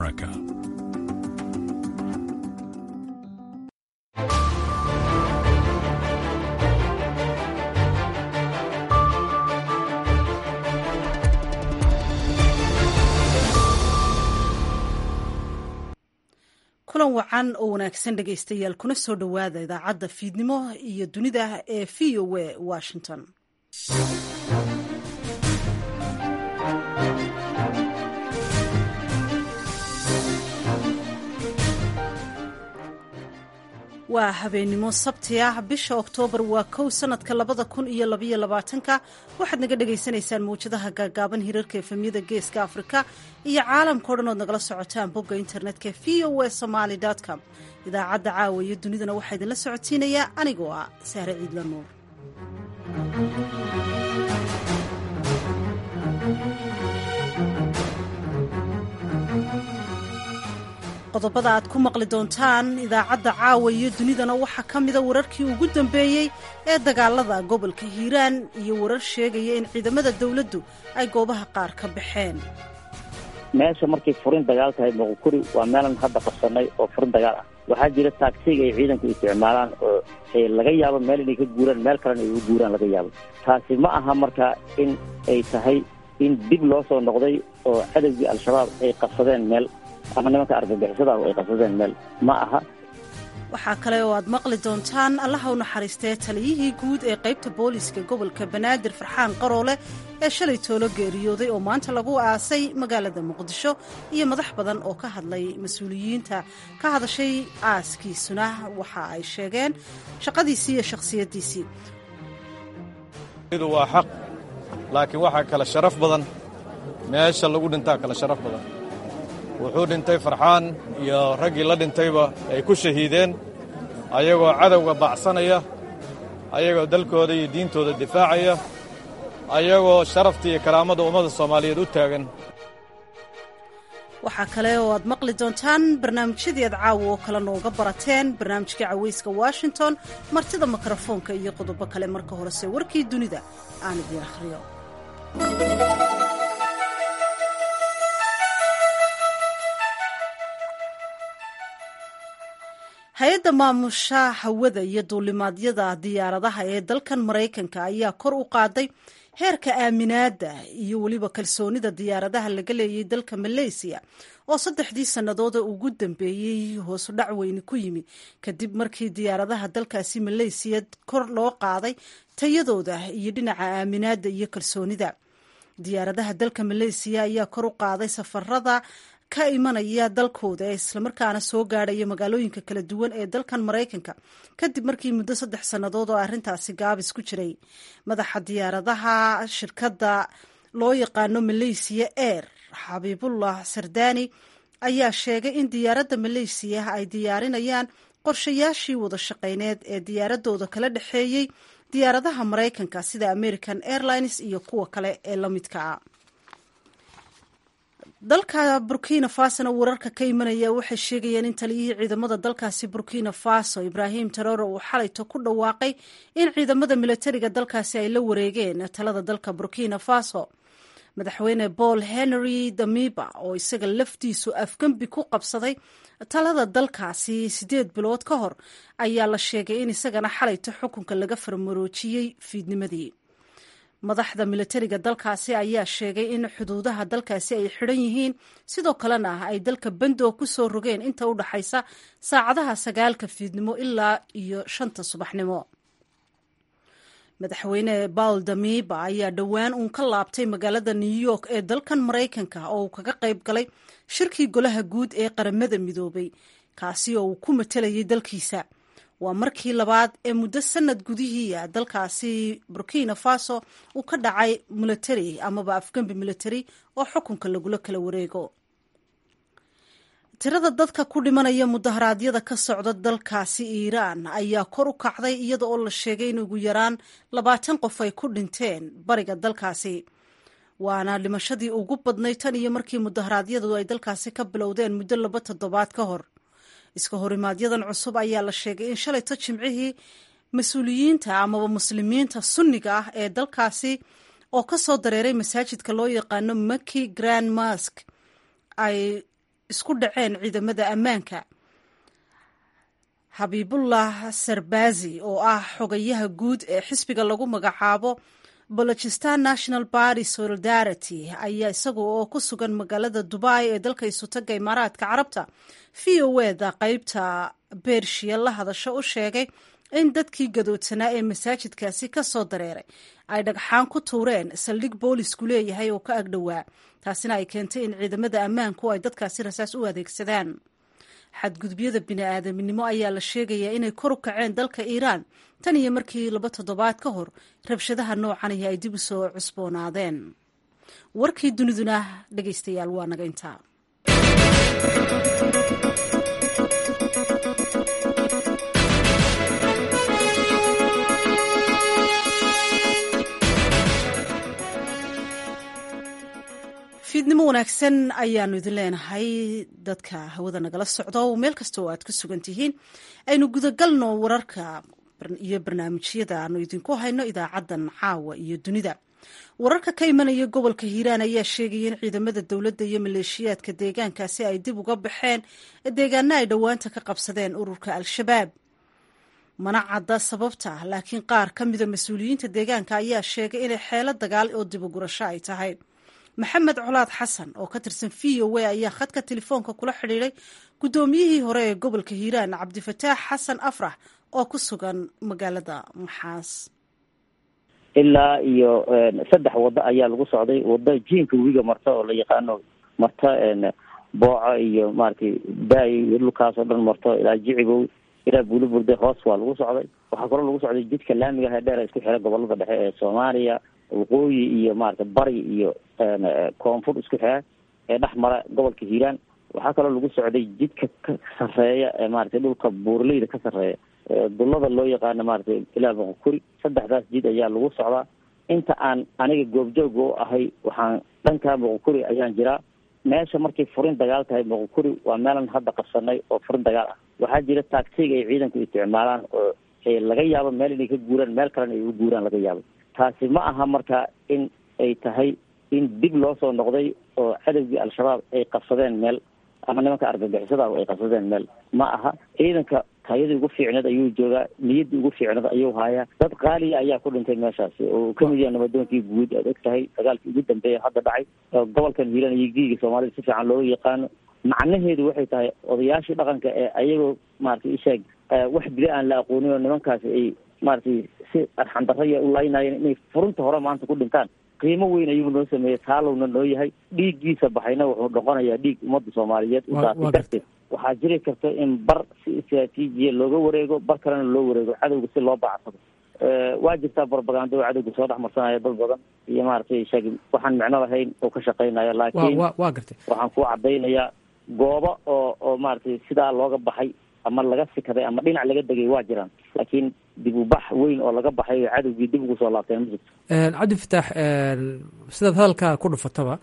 America. kulan wacan oo wanaagsan dhegaystayaal kuna soo dhowaada idaacadda fiidnimo iyo dunida ee v o a washington waa habeennimo sabti ah bisha oktoobar waa kow sanadka labada kun iyo labaiyo labaatanka waxaad naga dhagaysanaysaan mawjadaha gaagaaban hirarka efemyada geeska afrika iyo caalamka o dhan ood nagala socotaan bogga internetka v o a somaly com idaacadda caawa iyo dunidana waxaa idinla socodsiinayaa anigoo ah sahre ciidla nuur qodobada aad ku maqli doontaan idaacadda caawa iyo dunidana waxaa ka mida wararkii ugu dambeeyey ee dagaalada gobolka hiiraan iyo warar sheegaya in ciidamada dowladdu ay goobaha qaar ka baxeen meesha markay furin dagaal tahay moqokuri waa meelan hadda qabsanay oo furin dagaal ah waxaa jira taagsiga ay ciidanku isticmaalaan oo laga yaabo meel inay ka guuraan meel kalena ay uga guuraan laga yaabo taasi ma aha marka in ay tahay in dib loo soo noqday oo cadowgii al-shabaab ay qabsadeen meel ama nimanka argagixisada ay qabsadeen meel ma aha waxaa kale oo aad maqli doontaan allaha u naxariistee taliyihii guud ee qaybta booliiska gobolka banaadir farxaan qaroole ee shalay toolo geeriyooday oo maanta lagu aasay magaalada muqdisho iyo madax badan oo ka hadlay mas-uuliyiinta ka hadashay aaskiisuna waxa ay sheegeen shaqadiisii iyo shakhsiyaddiisii waa xaq laakiin waxaa kale sharaf badan meesha lagu dhintaa kale sharaf badan wuxuu dhintay farxaan iyo raggii la dhintayba ay ku shahiideen ayagoo cadowga baacsanaya ayagoo dalkooda iyo diintooda difaacaya ayagoo sharafta iyo karaamada ummadda soomaaliyeed u taagan waxaa kale oo aad maqli doontaan barnaamijyadii aad caawa oo kale nooga barateen barnaamijka cawayska washington martida mikrofoonka iyo qodobo kale marka horese warkii dunida aan idiin akhriyo hay-adda maamusha hawada iyo duulimaadyada diyaaradaha ee dalkan maraykanka ayaa kor u qaaday heerka aaminaadda iyo weliba kalsoonida diyaaradaha laga leeyay dalka maleysiya oo saddexdii sannadood ugu dambeeyey hoosu dhac weyni ku yimi kadib markii diyaaradaha dalkaasi maleysiya kor loo qaaday tayadooda iyo dhinaca aaminaadda iyo kalsoonida diyaaradaha dalka maleysiya ayaa kor u qaaday safarada ka imanaya dalkooda ee islamarkaana soo gaadhaya magaalooyinka kala duwan ee dalkan maraykanka kadib markii muddo saddex sannadood oo arrintaasi gaabis ku jiray madaxa diyaaradaha shirkadda loo yaqaano maleysiya air xabiibullah sardani ayaa sheegay in diyaaradda maleysiya ay diyaarinayaan qorshayaashii wada shaqayneed ee diyaaradooda kala dhexeeyey diyaaradaha maraykanka sida american airlines iyo kuwa kale ee la midka ah dalka burkina fasona wararka ka imanaya waxay sheegayeen in taliyihii ciidamada dalkaasi burkina faso ibrahim tarore uu xalayto ku dhawaaqay in ciidamada milatariga dalkaasi ay la wareegeen talada dalka burkina faso madaxweyne paul henry damiba oo isaga laftiisu afgembi ku qabsaday talada dalkaasi sideed bilood ka hor ayaa la sheegay in isagana xalayto xukunka laga farmaroojiyey fiidnimadii madaxda milatariga dalkaasi ayaa sheegay in xuduudaha dalkaasi ay xidhan yihiin sidoo kalena ay dalka bandoog ku soo rogeen inta u dhaxaysa saacadaha sagaalka fiidnimo ilaa iyo shanta subaxnimo madaxweyne bawl damiba ayaa dhowaan uun ka laabtay magaalada new york ee dalkan maraykanka oo uu kaga qayb galay shirkii golaha guud ee qaramada midoobay kaasi oo uu ku matelayay dalkiisa waa markii labaad ee muddo sanad gudihiia dalkaasi burkina faso uu ka dhacay milatari amaba afgembi milatari oo xukunka lagula kala wareego tirada dadka ku dhimanaya mudaharaadyada ka socda dalkaasi iiraan ayaa kor u kacday iyada oo la sheegay in ugu yaraan labaatan qof ay ku dhinteen bariga dalkaasi waana dhimashadii ugu badnay tan iyo markii mudaharaadyadu ay dalkaasi ka bilowdeen muddo laba toddobaad ka hor iska horimaaadyadan cusub ayaa la sheegay in shalayto jimcihii mas-uuliyiinta amaba muslimiinta sunniga ah ee dalkaasi oo ka soo dareeray masaajidka loo yaqaano maki grand mask ay isku dhaceen ciidamada ammaanka xabiibullah sarbazi oo ah xogayaha guud ee xisbiga lagu magacaabo balochistan national party solidarity ayaa isaga oo ku sugan magaalada dubai ee dalka isutaga imaaraadka carabta v o eda qeybta bershiya la hadasho u sheegay in dadkii gadoodsanaa ee masaajidkaasi ka soo dareeray ay dhagxaan ku tuureen saldhig boolisku leeyahay oo ka agdhowaa taasina ay keentay in ciidamada ammaanku ay dadkaasi rasaas u adeegsadaan xadgudubyada bini-aadaminimo ayaa la sheegayaa inay kor u kaceen dalka iiraan tan iyo markii laba toddobaad ka hor rabshadaha noocan iyo ay dib u soo cusboonaadeen warkii duniduna dhegaystayaal waa naga intaa fiidnimo wanaagsan ayaanu idin leenahay dadka hawada nagala socdo meel kasta oo aad ku sugan tihiin aynu gudagalno wararka iyo barnaamijyada aanu idinku hayno idaacaddan caawa iyo dunida wararka ka imanaya gobolka hiiraan ayaa sheegaya in ciidamada dowladda iyo maleeshiyaadka deegaankaasi ay dib uga baxeen deegaana ay dhowaanta ka qabsadeen ururka al-shabaab mana cadda sababta laakiin qaar ka mida mas-uuliyiinta deegaanka ayaa sheegay inay xeelo dagaal oo dibugurasho ay tahay maxamed colaad xasan oo ka tirsan v o a ayaa khadka telefoonka kula xidhiiday guddoomiyihii hore ee gobolka hiiraan cabdifataax xasan afrax oo ku sugan magaalada maxaas ilaa iyo saddex waddo ayaa lagu socday waddo jiinka webiga marta oo la yaqaano marta booco iyo maratay baayo iyo dhulkaasoo dhan marto ilaa jicibow ilaa buuliburde hoos waa lagu socday waxaa kaloo lagu socday jidka laamiga ah ee dheer isku xira gobolada dhexe ee soomaaliya waqooyi iyo maarata bari iyo koonfur isku xira ee dhex mara gobolka hiiraan waxaa kaloo lagu socday jidka ka sarreeya ee maratay dhulka buurleyda ka sarreeya dullada loo yaqaano maratay ilaa boqokuri saddexdaas jid ayaa lagu socdaa inta aan aniga goobjooga u ahay waxaan dhankaa boqokuri ayaan jiraa meesha markay furin dagaal tahay boqokuri waa meelan hadda qabsanay oo furin dagaal ah waxaa jira taagsiga ay ciidanku isticmaalaan oo laga yaabo meel inay ka guuraan meel kalena ay u guuraan laga yaabo taasi ma aha marka in ay tahay in dib loo soo noqday oo cadowgii al-shabaab ay qabsadeen meel ama nimanka argagixisada ay qabsadeen meel ma aha ciidanka tayadii ugu fiicneed ayuu joogaa niyaddii ugu fiicneed ayuu haayaa dad qaaliya ayaa ku dhintay meeshaasi oo kamid yaha nabadoonkii guud aad og tahay dagaalkii ugu dambeeya hadda dhacay gobolkan hiiraan iyo giiga soomaalida si fiican looga yaqaano macnaheedu waxay tahay odayaashii dhaqanka ee ayagoo maratay isheeg wax dila aan la aqoonin oo nimankaasi ay maratay si arxandaraya u laynayeen inay furunta hore maanta ku dhintaan qiimo weyn ayuu noo sameeyey taalowna noo yahay dhiiggiisa baxayna wuxuu noqonayaa dhiig ummadda soomaaliyeed udaasi darteed waxaa jiri karta in bar si istraatiijiya looga wareego bar kalena loo wareego cadowga si loo bacsado waa jirtaa barbagando oo cadowga soo dhex marsanaya dad badan iyo maaragtay sheeg waxaan micno lahayn oo ka shaqaynayo laakiin waa gartay waxaan ku cadaynayaa goobo oo oo maaragtay sidaa looga baxay ama laga sikaday ama dhinac laga degay waa jiraan laakiin dib u bax weyn oo laga baxay cadowgii dib ugu soo laabteen ma jirto cabdi fataax sidaad hadalkaa ku dhufataba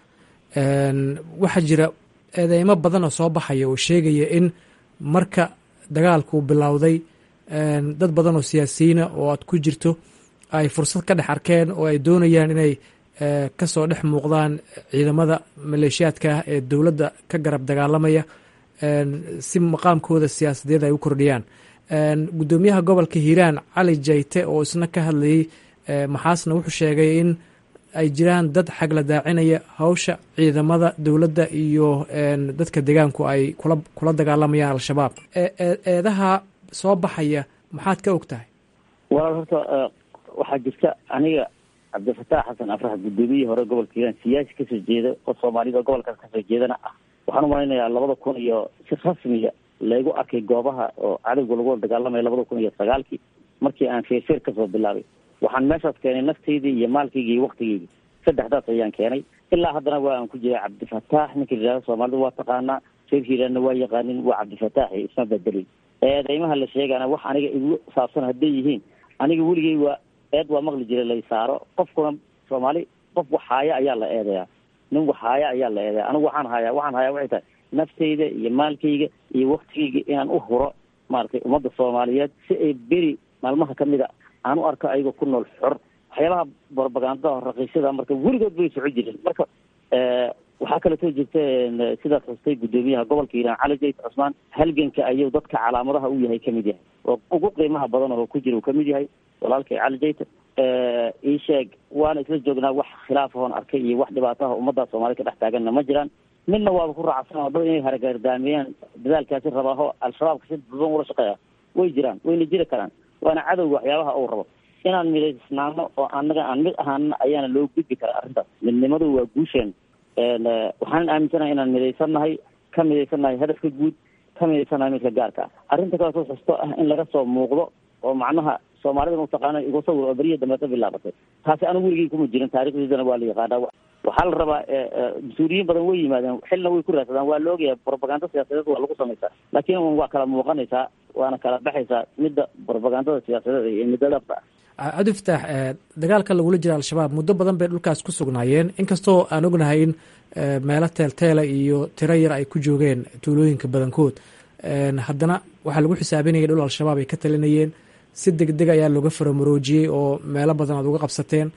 waxaa jira eedeymo badan oo soo baxaya oo sheegaya in marka dagaalku bilowday dad badan oo siyaasiyiina oo aad ku jirto ay fursad ka dhex arkeen oo ay doonayaan inay kasoo dhex muuqdaan ciidamada maleeshiyaadka ah ee dowladda ka garab dagaalamaya si maqaamkooda siyaasadeed ay u kordhiyaan guddoomiyaha gobolka hiiraan cali jayte oo isna ka hadlayay maxaasna wuxuu sheegay in ay jiraan dad xagla daacinaya hawsha ciidamada dowladda iyo dadka deegaanku ay kula kula dagaalamayaan al-shabaab eedaha soo baxaya maxaad ka og tahay walaal horta waxaa jirta aniga cabdifataax xasan afrax guddoomiyihii hore gobolka hiiraan siyaasi kasoo jeeda oo soomaalida gobolkaas kasoo jeedana ah waxaan umalaynayaa labada kun iyo si rasmiya laygu arkay goobaha oo cadowga lagu wada dagaalamaya labada kun iyo sagaalkii markii aan feerfeer kasoo bilaabay waxaan meeshaas keenay nafteydii iyo maalkaygii iyo waktigeydii saddexdaas ayaan keenay ilaa haddana waa aan ku jiray cabdifataax ninka yidhahda soomaalida waa taqaanaa reer hiiraanna waa yaqaanin waa cabdifataax iyo isma bedelin eedeymaha la sheegana wax aniga igu saabsan hadday yihiin aniga weligay waa eed waa maqli jiray lay saaro qofkuna soomaali qof wax haaya ayaa la eedayaa nin wax haaya ayaa la eedaya anigu waxaan hayaa waxaan hayaa waxay tahay nafteyda iyo maalkayga iyo waktigayga inaan u huro maaragtay ummadda soomaaliyeed si ay beri maalmaha kamid a aan u arko ayagoo ku nool xor waxyaabaha barbagandada raqiisyada marka weligood bay soco jireen marka waxaa kaleetoo jirta sidaas xustay guddoomiyaha gobolka hiiraan cali jayt cusmaan halganka ayuu dadka calaamadaha u yahay kamid yahay oo ugu qiimaha badan oo ku jira uu kamid yahay walaalkay cali jayt ii sheeg waana isla joognaa wax khilaaf ahoon arkay iyo wax dhibaataha ummadda soomaalida ka dhex taaganna ma jiraan midna waaba ku raacsan oo dad inay haragaardaamiyaan dadaalkaasi rabaaho al-shabaabka si duban ula shaqeeya way jiraan wayna jiri karaan waana cadowga waxyaabaha uu rabo inaan midaysnaano oo anaga aan mid ahaana ayaana loo gudbi kara arrintaas midnimadu waa guusheen waxaan aaminsanahay inaan midaysannahay ka midaysannahay hadafka guud ka midaysannahay midka gaarka ah arrinta kaleetoo xusto ah in laga soo muuqdo oo macnaha soomaalida mataqaana igu sawir oo beriya dambeeta bilaabatay taasi anigu weligay kuma jirin taarikhdiisana waa la yaqaanaa waxaa la rabaa mas-uuliyiin badan way yimaadeen xilna way ku raadsadaan waa la ogyahay propaganda siyaasadeed waa lagu samaysaa laakiin waa kala muuqanaysaa waana kala baxaysaa midda propagandada siyaasadeed iyo midda dhabta ah cabdi fataax dagaalka lagula jira al-shabaab muddo badan bay dhulkaas ku sugnaayeen inkastoo aan ognahay in meelo teelteela iyo tiro yar ay ku joogeen tuulooyinka badankood haddana waxaa lagu xisaabinayay dhul al-shabaab ay ka talinayeen si deg deg ayaa looga faramaroojiyey oo meelo badan aad uga qabsateen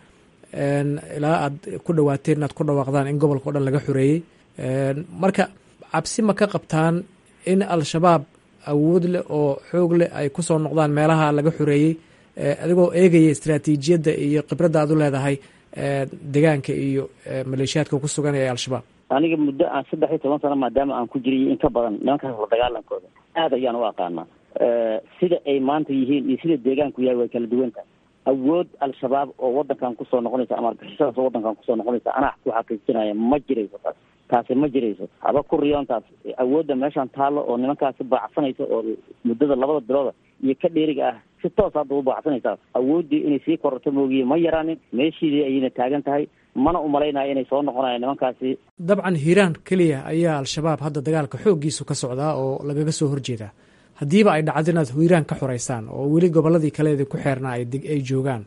ilaa aad ku dhawaateen inaad ku dhawaaqdaan in gobolka o dhan laga xoreeyey marka cabsi ma ka qabtaan in al-shabaab awood leh oo xoog leh ay kusoo noqdaan meelaha laga xoreeyey adigoo eegaya istraatiijiyadda iyo khibradda aad u leedahay degaanka iyo maleeshiyaadka ku sugan ee al-shabaab aniga muddo aan saddex iyo toban sano maadaama aan ku jiray in ka badan nimankaas la dagaalankooda aad ayaan u aqaanaa sida ay maanta yihiin iyo sida deegaanku yahay way kala duwan tahay awood al-shabaab oo wadankan kusoo noqonaysa ama argixisadaas oo wadankan kusoo noqonaysa anaa ku xaqiijinaya ma jirayso taas taasi ma jirayso haba ku riyoontaas awoodda meeshaan taallo oo nimankaasi baacsanaysa oo muddada labada bilooda iyo ka dheeriga ah si toos hadda u baacsanaysaa awooddii inay sii kororto moogiye ma yaraanin meeshiidii ayayna taagan tahay mana umalaynaya inay soo noqonayaan nimankaasi dabcan hiiraan keliya ayaa al-shabaab hadda dagaalka xooggiisu ka socdaa oo lagaga soo horjeedaa haddiiba ay dhacdo inaad hiiraan ka xoreysaan oo weli gobolladii kaleedi ku xeernaa ay joogaan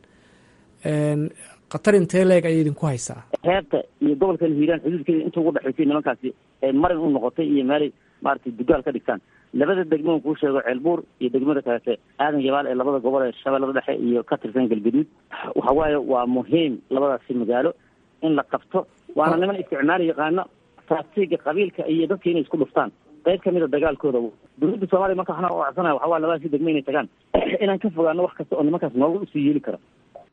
khatar intee leeg ayay idinku haysaa reerta iyo gobolkan hiiraan xuduudkeeda inta ugu dhexaysay nimankaasi ay marin u noqotay iyo meelay maaragtay dugaal ka dhigtaan labada degmo kuu sheego ceelbuur iyo degmada kaleete aadan yabaal ee labada gobol ee shabeellada dhexe iyo ka tirsan galgaduud waxa waaye waa muhiim labadaasi magaalo in la qabto waana niman isticmaali yaqaano taasiga qabiilka iyo dadka inay isku dhuftaan qayb kamid a dagaalkooda dowladda soomaliya marka waxna ocsanaya waxa waa labadaasi degmo inay tagaan inaan ka fogaano wax kasta oo nimankaas noogu usii yeeli kara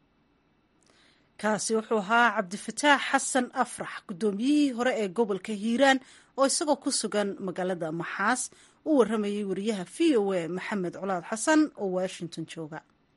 kaasi wuxuu ahaa cabdifataax xasan afrax guddoomiyihii hore ee gobolka hiiraan oo isagoo ku sugan magaalada maxaas u waramayay wariyaha v o a maxamed colaad xasan oo washington jooga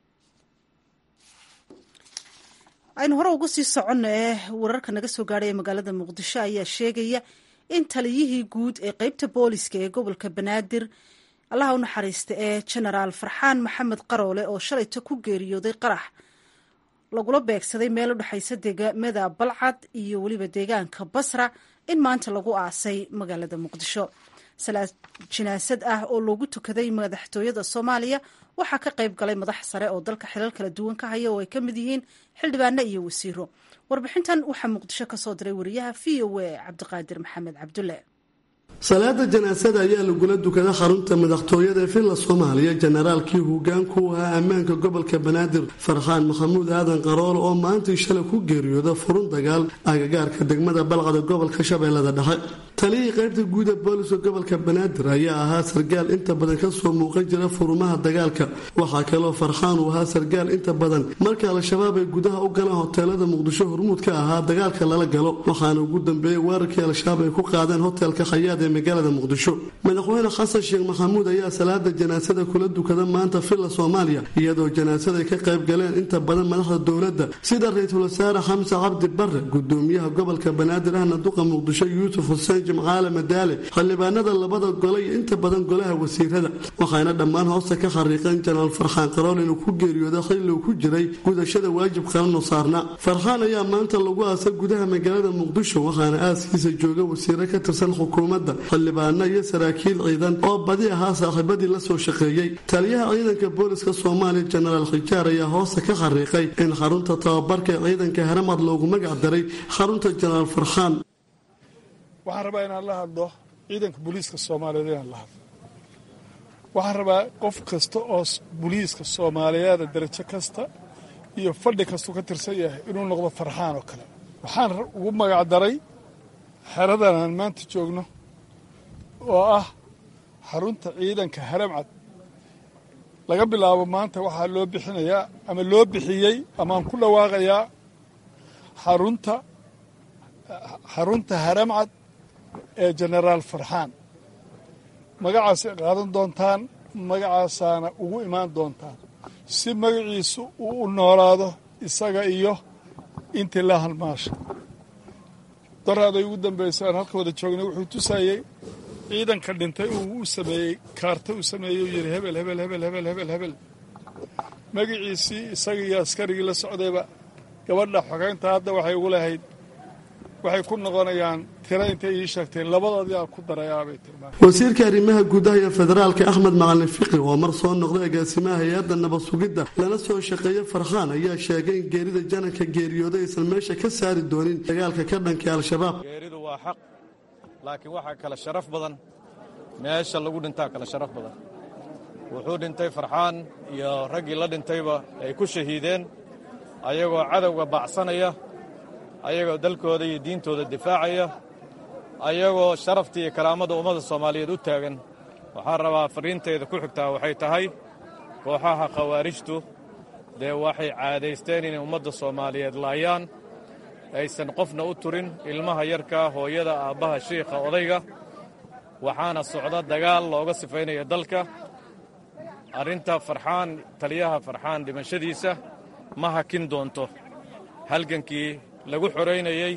aynu hore ugu sii soconno ee wararka naga soo gaadhay ee magaalada muqdisho ayaa sheegaya in taliyihii guud ee qeybta booliska ee gobolka banaadir allaha u naxariista ee genaraal farxaan maxamed qaroole oo shalayto ku geeriyooday qarax lagula beegsaday meel u dhexaysa deegaamada balcad iyo weliba deegaanka basra in maanta lagu aasay magaalada muqdisho salaad jinaasad ah oo loogu tukaday madaxtooyada soomaaliya waxaa ka qayb galay madax sare oo dalka xilal kala duwan ka haya oo ay ka mid yihiin xildhibaano iyo wasiiro warbixintan waxaa muqdisho ka soo diray wariyaha v o a cabdiqaadir maxamed cabdulle salaada janaasada ayaa lagula dukada xarunta madaxtooyada ee villa soomaaliya jenaraalkii hogaanku ahaa ammaanka gobolka banaadir farxaan maxamuud aadan qarool oo maantii shalay ku geeriyooda furun dagaal agagaarka degmada balcada gobolka shabeellada dhexe taliyihii qaybta guud ee booliska gobolka banaadir ayaa ahaa sargaal inta badan kasoo muuqan jira furumaha dagaalka waxaa kaloo farxaan uu ahaa sargaal inta badan marka al-shabaab ay gudaha u galaan hoteelada muqdisho hormuud ka ahaa dagaalka lala galo waxaana ugu dambeeyey weerarkii al-shabaab ay ku qaadeen hotelka khayaad ee magaalada muqdisho madaxweyne xasan sheekh maxamuud ayaa salaada janaasada kula dukada maanta villa soomaaliya iyadoo janaasada ay ka qayb galeen inta badan madaxda dowladda sida ra-iisul wasaare xamse cabdi bare gudoomiyaha gobolka banaadir ahna duqa muqdisho yuusuf xuseen jimcaale madaale xildhibaanada labada gole iyo inta badan golaha wasiirada waxayna dhammaan hoosta ka xariiqeen janaal farxaan qarool inuu ku geeriyooda xilli uu ku jiray gudashada waajib qaranoo saarna farxaan ayaa maanta lagu aasay gudaha magaalada muqdisho waxaana aaskiisa jooga wasiiro ka tirsan xukuumadda xildhibaano iyo saraakiil ciidan oo badi ahaa saaxiibadii la soo shaqeeyey taliyaha ciidanka booliska soomaaliya jenaraal khijaar ayaa hoosta ka xariiqay in xarunta tababarka ee ciidanka haramad loogu magac daray xarunta jenaraal farxaan waxaan rabaa inaan la hadlo ciidanka booliiska soomaaliyeed inaan la hadlo waxaan rabaa qof kasta oo booliiska soomaaliyeeda darajo kasta iyo fadhi kastuu ka tirsan yahay inuu noqdo farxaan oo kale waxaan ugu magac daray xeradan aan maanta joogno oo ah xarunta ciidanka haramcad laga bilaabo maanta waxaa loo bixinayaa ama loo bixiyey amaaan ku dhawaaqayaa xarunta xarunta haramcad ee jenaraal farxaan magacaasay qaadan doontaan magacaasaana ugu imaan doontaan si magaciisu uu u noolaado isaga iyo intii la halmaasha daraaday ugu dambaysa aan halka wada joognay wuxuu tusayey ciidanka dhintay uu u sameeyey kaarta uu sameeyey uu yidhi hebel hebel hebel hebel hebel hebel magaciisii isaga iyo askarigii la socdayba gabadha xogeynta hadda waxay ugu lahayd waxay ku noqonayaan tiro intay ii sheegteen labadoodii aan ku darayaabay tilmaamay wasiirka arrimaha gudaha iyo federaalka axmed macalin fiqi oo mar soo noqday agaasimaha hay-adda nabad sugidda lana soo shaqeeya farxaan ayaa sheegay in geerida jananka geeriyooday aysan meesha ka saari doonin dagaalka ka dhankay al-shabaab geeridu waa xaq laakiin waxaa kale sharaf badan meesha lagu dhintaa kale sharaf badan wuxuu dhintay farxaan iyo raggii la dhintayba ay ku shahiideen ayagoo cadowga baacsanaya ayagoo dalkooda iyo diintooda difaacaya ayagoo sharafta iyo karaamada ummadda soomaaliyeed u taagan waxaan rabaa farriintayda ku xigtaa waxay tahay kooxaha khawaarijtu dee waxay caadaysteen inay ummadda soomaaliyeed laayaan aysan qofna u turin ilmaha yarkaa hooyada aabbaha shiikha odayga waxaana socda dagaal looga sifaynaya dalka arrinta farxaan taliyaha farxaan dhimashadiisa ma hakin doonto halgankii lagu xoraynayey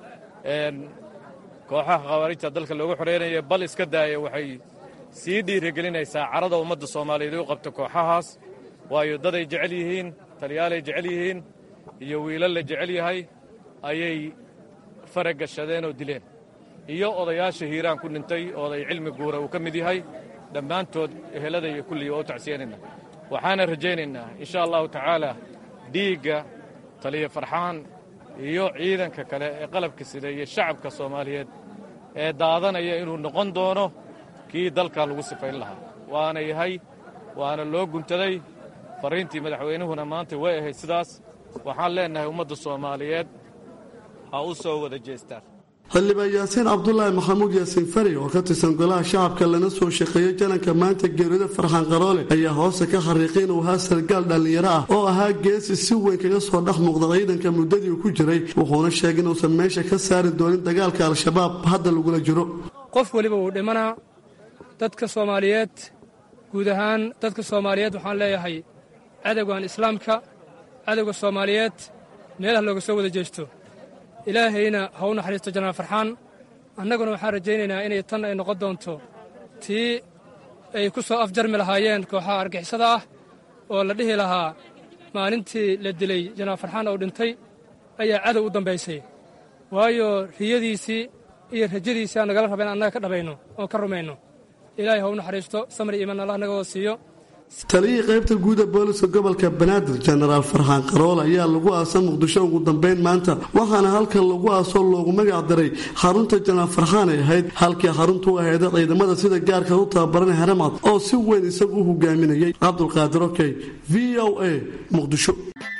kooxaha khawaarijta dalka loogu xoraynayay bal iska daaya waxay sii dhiirigelinaysaa carada ummadda soomaaliyeed u qabta kooxahaas waayo daday jecel yihiin taliyaalay jecel yihiin iyo wiilal la jecel yahay ayay faragashadeen oo dileen iyo odayaasha hiiraan ku dhintay oo oday cilmi guura uu ka mid yahay dhammaantood ehelada iyo kulliga oo u tacsiyanayna waxaana rajaynaynaa insha allahu tacaala dhiigga taliya farxaan iyo ciidanka kale ee qalabka sida iyo shacabka soomaaliyeed ee daadanaya inuu noqon doono kii dalka lagu sifayn lahaa waana yahay waana loo guntaday farriintii madaxweynuhuna maanta way ahayd sidaas waxaan leennahay ummadda soomaaliyeed ha u soo wada jeestaan xildhibaan yaasiin cabdulaahi maxamuud yaasiin fari oo ka tirsan golaha shacabka lana soo shaqeeyay jananka maanta geerida farxaan qaroole ayaa hoose ka xariiqay inuu ahaa sargaal dhallinyaro ah oo ahaa geesi si weyn kaga soo dhex muuqda ciidanka muddadii uu ku jiray wuxuuna sheegay inuusan meesha ka saari doonin dagaalka al-shabaab hadda lagula jiro qof weliba wuu dhimanaa dadka soomaaliyeed guud ahaan dadka soomaaliyeed waxaan leeyahay cadowgan islaamka cadowga soomaaliyeed meelaha looga soo wada jeesto ilaahayna ha u naxariisto janaal farxaan annaguna waxaan rajaynaynaa inay tan ay noqon doonto tii ay ku soo afjarmi lahaayeen kooxaha argixisada ah oo la dhihi lahaa maalintii la dilay janaal farxaan oo dhintay ayaa cadow u dambaysay waayo riyadiisii iyo rajadiisii aan nagala raba in annaga ka dhabayno oon ka rumayno ilaahay ha u naxariisto samri iimaan allah naga wada siiyo taliyihii qaybta guuda booliska gobolka banaadir jenaraal farxaan qarool ayaa lagu aasa muqdisho ugu dambeyn maanta waxaana halkan lagu aasoo loogu magac daray xarunta jenaraal farxaan ay ahayd halkii xaruntu u aheeda ciidamada sida gaarka u tababaran haramcad oo si weyn isagu u hogaaminayay cabdulqaadir okey v o a muqdisho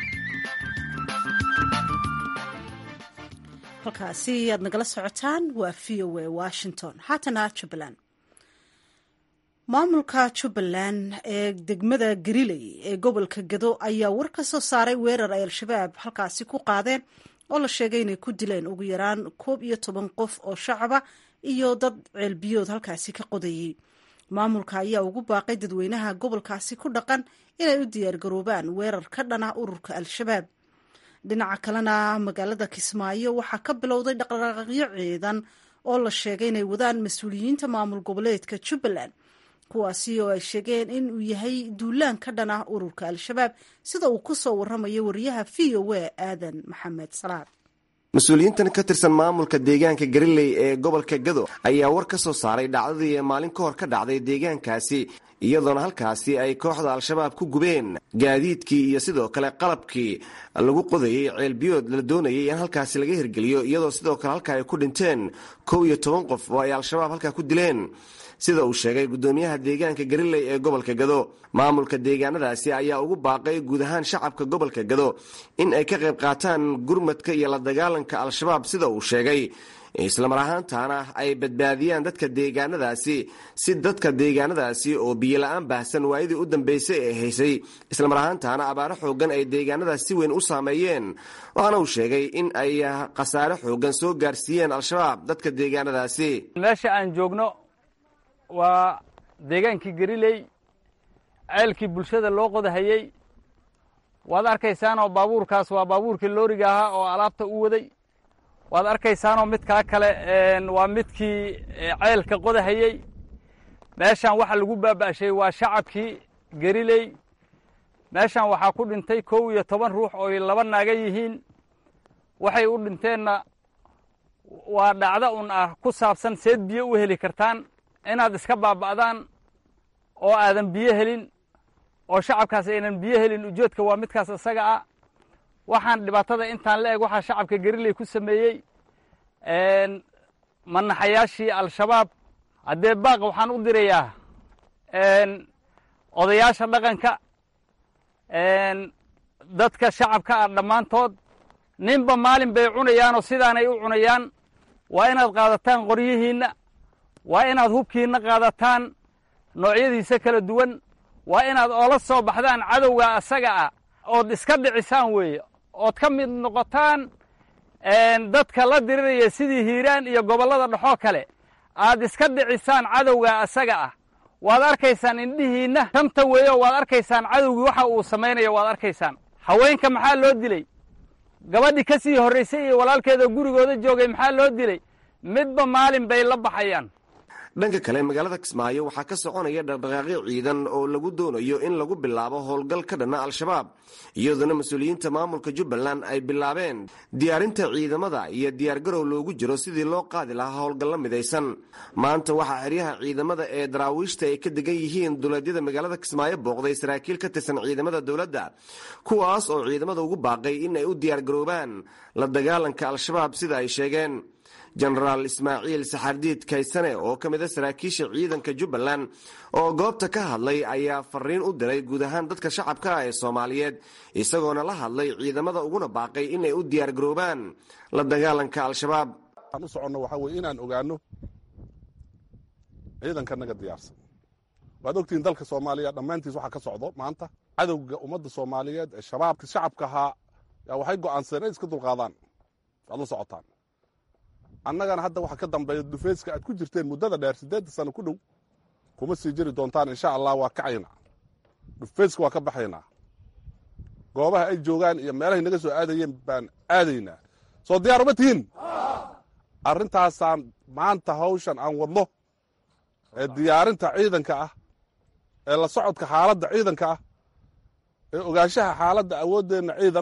halkaasi aad nagala socotaan waa v o a washington haatana jubbaland maamulka jubbaland ee degmada gariley ee gobolka gado ayaa war ka soo saaray weerar ay al-shabaab halkaasi ku qaadeen oo la sheegay inay ku dileen ugu yaraan koob iyo toban qof oo shacaba iyo dad ceelbiyood halkaasi ka qodayey maamulka ayaa ugu baaqay dadweynaha gobolkaasi ku dhaqan inay u diyaargaroobaan weerar ka dhana ururka al-shabaab dhinaca kalena magaalada kismaayo waxaa ka bilowday dhaqdhaqaaqyo ciidan oo la sheegay inay wadaan mas-uuliyiinta maamul goboleedka jubbaland kuwaasi oo ay sheegeen in uu yahay duulaan ka dhan ah ururka al-shabaab sida uu ku soo waramayo wariyaha v o a aadan maxamed salaad mas-uuliyiintan ka tirsan maamulka deegaanka gariley ee gobolka gado ayaa war ka soo saaray dhacdadii maalin ka hor ka dhacday deegaankaasi iyadoona halkaasi ay kooxda al-shabaab ku gubeen gaadiidkii iyo sidoo kale qalabkii lagu qodayey ceelbiyood la doonayay in halkaasi laga hirgeliyo iyadoo sidoo kale halka ay ku dhinteen kow iyo toban qof oo ay al-shabaab halkaa ku dileen sida uu sheegay gudoomiyaha deegaanka gariley ee gobolka gado maamulka deegaanadaasi ayaa ugu baaqay guud ahaan shacabka gobolka gado in ay ka qayb qaataan gurmadka iyo la dagaalanka al-shabaab sida uu sheegay islamar ahaantaana ay badbaadiyaan dadka deegaanadaasi si dadka deegaanadaasi oo biyola-aan baahsan waayadii u dambeysay ee haysay islamar ahaantaana abaaro xoogan ay deegaanadaas si weyn u saameeyeen waxaana uu sheegay in ay khasaare xoogan soo gaarsiiyeen al-shabaab dadka deegaanadaasi meesha aan joogno waa deegaankii gariley ceelkii bulshada loo qodahayey waad arkaysaanoo baabuurkaas waa baabuurkii looriga ahaa oo alaabta u waday waad arkaysaanoo midkaa kale waa midkii ceelka qodahayey meeshan waxa lagu baaba'shay waa shacabkii gariley meeshan waxaa ku dhintay kow iyo toban ruux ooy laba naaga yihiin waxay u dhinteenna waa dhacdo un ah ku saabsan seed biyo u heli kartaan inaad iska baaba'daan oo aadan biyo helin oo shacabkaas aynan biyo helin ujeedka waa midkaas isaga ah waxaan dhibaatada intaan la eg waxaa shacabka gariley ku sameeyey manaxayaashii al-shabaab haddee baaq waxaan u dirayaa odayaasha dhaqanka dadka shacabka ah dhammaantood ninba maalin bay cunayaanoo sidaanay u cunayaan waa inaad qaadataan qoryihiinna waa inaad hubkiinna qaadataan noocyadiisa kala duwan waa inaad oola soo baxdaan cadowga asaga ah ood iska dhicisaan weeye ood ka mid noqotaan dadka la diriraya sidii hiiraan iyo gobollada dhexoo kale aad iska dhicisaan cadowga asaga ah waad arkaysaan indhihiinna tanta weeyo waad arkaysaan cadowgii waxa uu samaynayo waad arkaysaan haweenka maxaa loo dilay gabadhii ka sii horraysay iyo walaalkeeda gurigooda joogay maxaa loo dilay midba maalin bay la baxayaan dhanka kale magaalada kismaayo waxaa ka soconaya dhaqdhaqaaqyo ciidan oo lagu doonayo in lagu bilaabo howlgal ka dhanna al-shabaab iyadoona mas-uuliyiinta maamulka jubbaland ay bilaabeen diyaarinta ciidamada iyo diyaargarow loogu jiro sidii loo qaadi lahaa howlgallo midaysan maanta waxaa xeryaha ciidamada ee daraawiishta ay ka degan yihiin duleedyada magaalada kismaayo booqday saraakiil ka tirsan ciidamada dowladda kuwaas oo ciidamada ugu baaqay in ay u diyaargaroobaan la dagaalanka al-shabaab sida ay sheegeen jenaraal ismaaciil saxardiid kaysane oo ka mid a saraakiisha ciidanka jubbaland oo goobta ka hadlay ayaa fariin u diray guud ahaan dadka shacabka ah ee soomaaliyeed isagoona la hadlay ciidamada uguna baaqay inay u diyaargaroobaan la dagaalanka al-shabaab waxaan u soconno waxaa weye inaan ogaano ciidanka naga diyaarsan waad ogtihiin dalka soomaaliya dhammaantiis waxaa ka socdo maanta cadowga ummadda soomaaliyeed ee shabaabka shacabka ahaa yaa waxay go'aansadeen inay iska dulqaadaan waad la socotaan annagana hadda waxa ka dambeeya dufeyska aad ku jirteen muddada dheer siddeedda sano ku dhow kuma sii jiri doontaan insha allah waa kacaynaa dhufeyska waa ka baxaynaa goobaha ay joogaan iyo meelahay naga soo aadayeen baan aadaynaa soo diyaar uma tihiin arrintaasaan maanta hawshan aan wadno ee diyaarinta ciidanka ah ee la socodka xaaladda ciidanka ah ee ogaanshaha xaaladda awooddeenna ciidan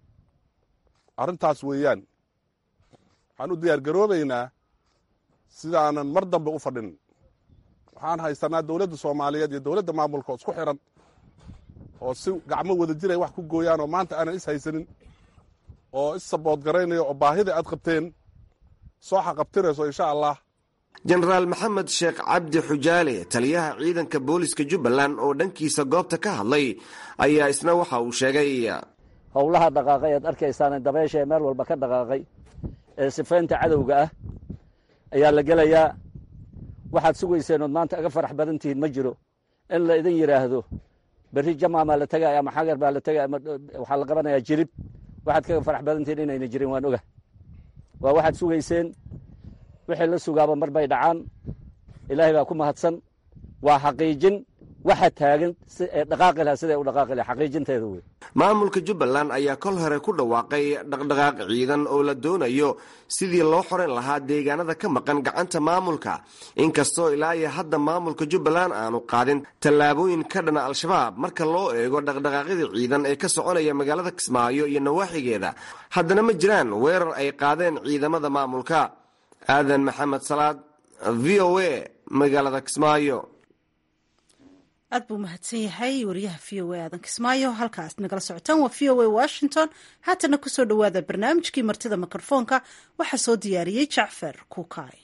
arrintaas weeyaan waxaan u diyaar garoobaynaa sidaanan mar dambe u fadhin waxaan haysanaa dowladda soomaaliyeed iyo dowladda maamulka oo isku xiran oo si gacmo wada jiray wax ku gooyaan oo maanta aanan is haysanin oo is saboodgaraynaya oo baahida aad qabteen soo xaqabtirayso insha allah jenaraal maxamed sheekh cabdi xujaale taliyaha ciidanka booliska jubbaland oo dhankiisa goobta ka hadlay ayaa isna waxa uu sheegay howlaha dhaqaaqay aad arkaysaan dabeesha ee meel walba ka dhaqaaqay ee sifaynta cadowga ah ayaa la gelayaa waxaad sugayseen ood maanta aga farax badan tihiin ma jiro in la idin yidhaahdo berri jamaamaa la tegaya ama xagar baa la tegaya ama waxaa la qabanayaa jirib waxaad kaga farax badan tihiin inayna jirin waan oga waa waxaad sugayseen wixii la sugaaba mar bay dhacaan ilaahay baa ku mahadsan waa xaqiijin waxa taagan dhaqaaqi laha siday u dhaqaaqi laha xaqiijinteeda wey maamulka jubbaland ayaa kol hore ku dhawaaqay dhaqdhaqaaq ciidan oo la doonayo sidii loo xoran lahaa deegaanada ka maqan gacanta maamulka inkastoo ilaa iyo hadda maamulka jubbaland aanu qaadin tallaabooyin ka dhana al-shabaab marka loo eego dhaqdhaqaaqyada ciidan ee ka soconaya magaalada kismaayo iyo nawaaxigeeda haddana ma jiraan weerar ay qaadeen ciidamada maamulka aadan maxamed salaad v o a magaalada kismaayo aad buu mahadsan yahay wariyaha v o a aadan kismaayo halkaas nagala socotaan waa v o a washington haatana kusoo dhowaada barnaamijkii martida mikrofoonka waxaa soo diyaariyey jacfar kuukay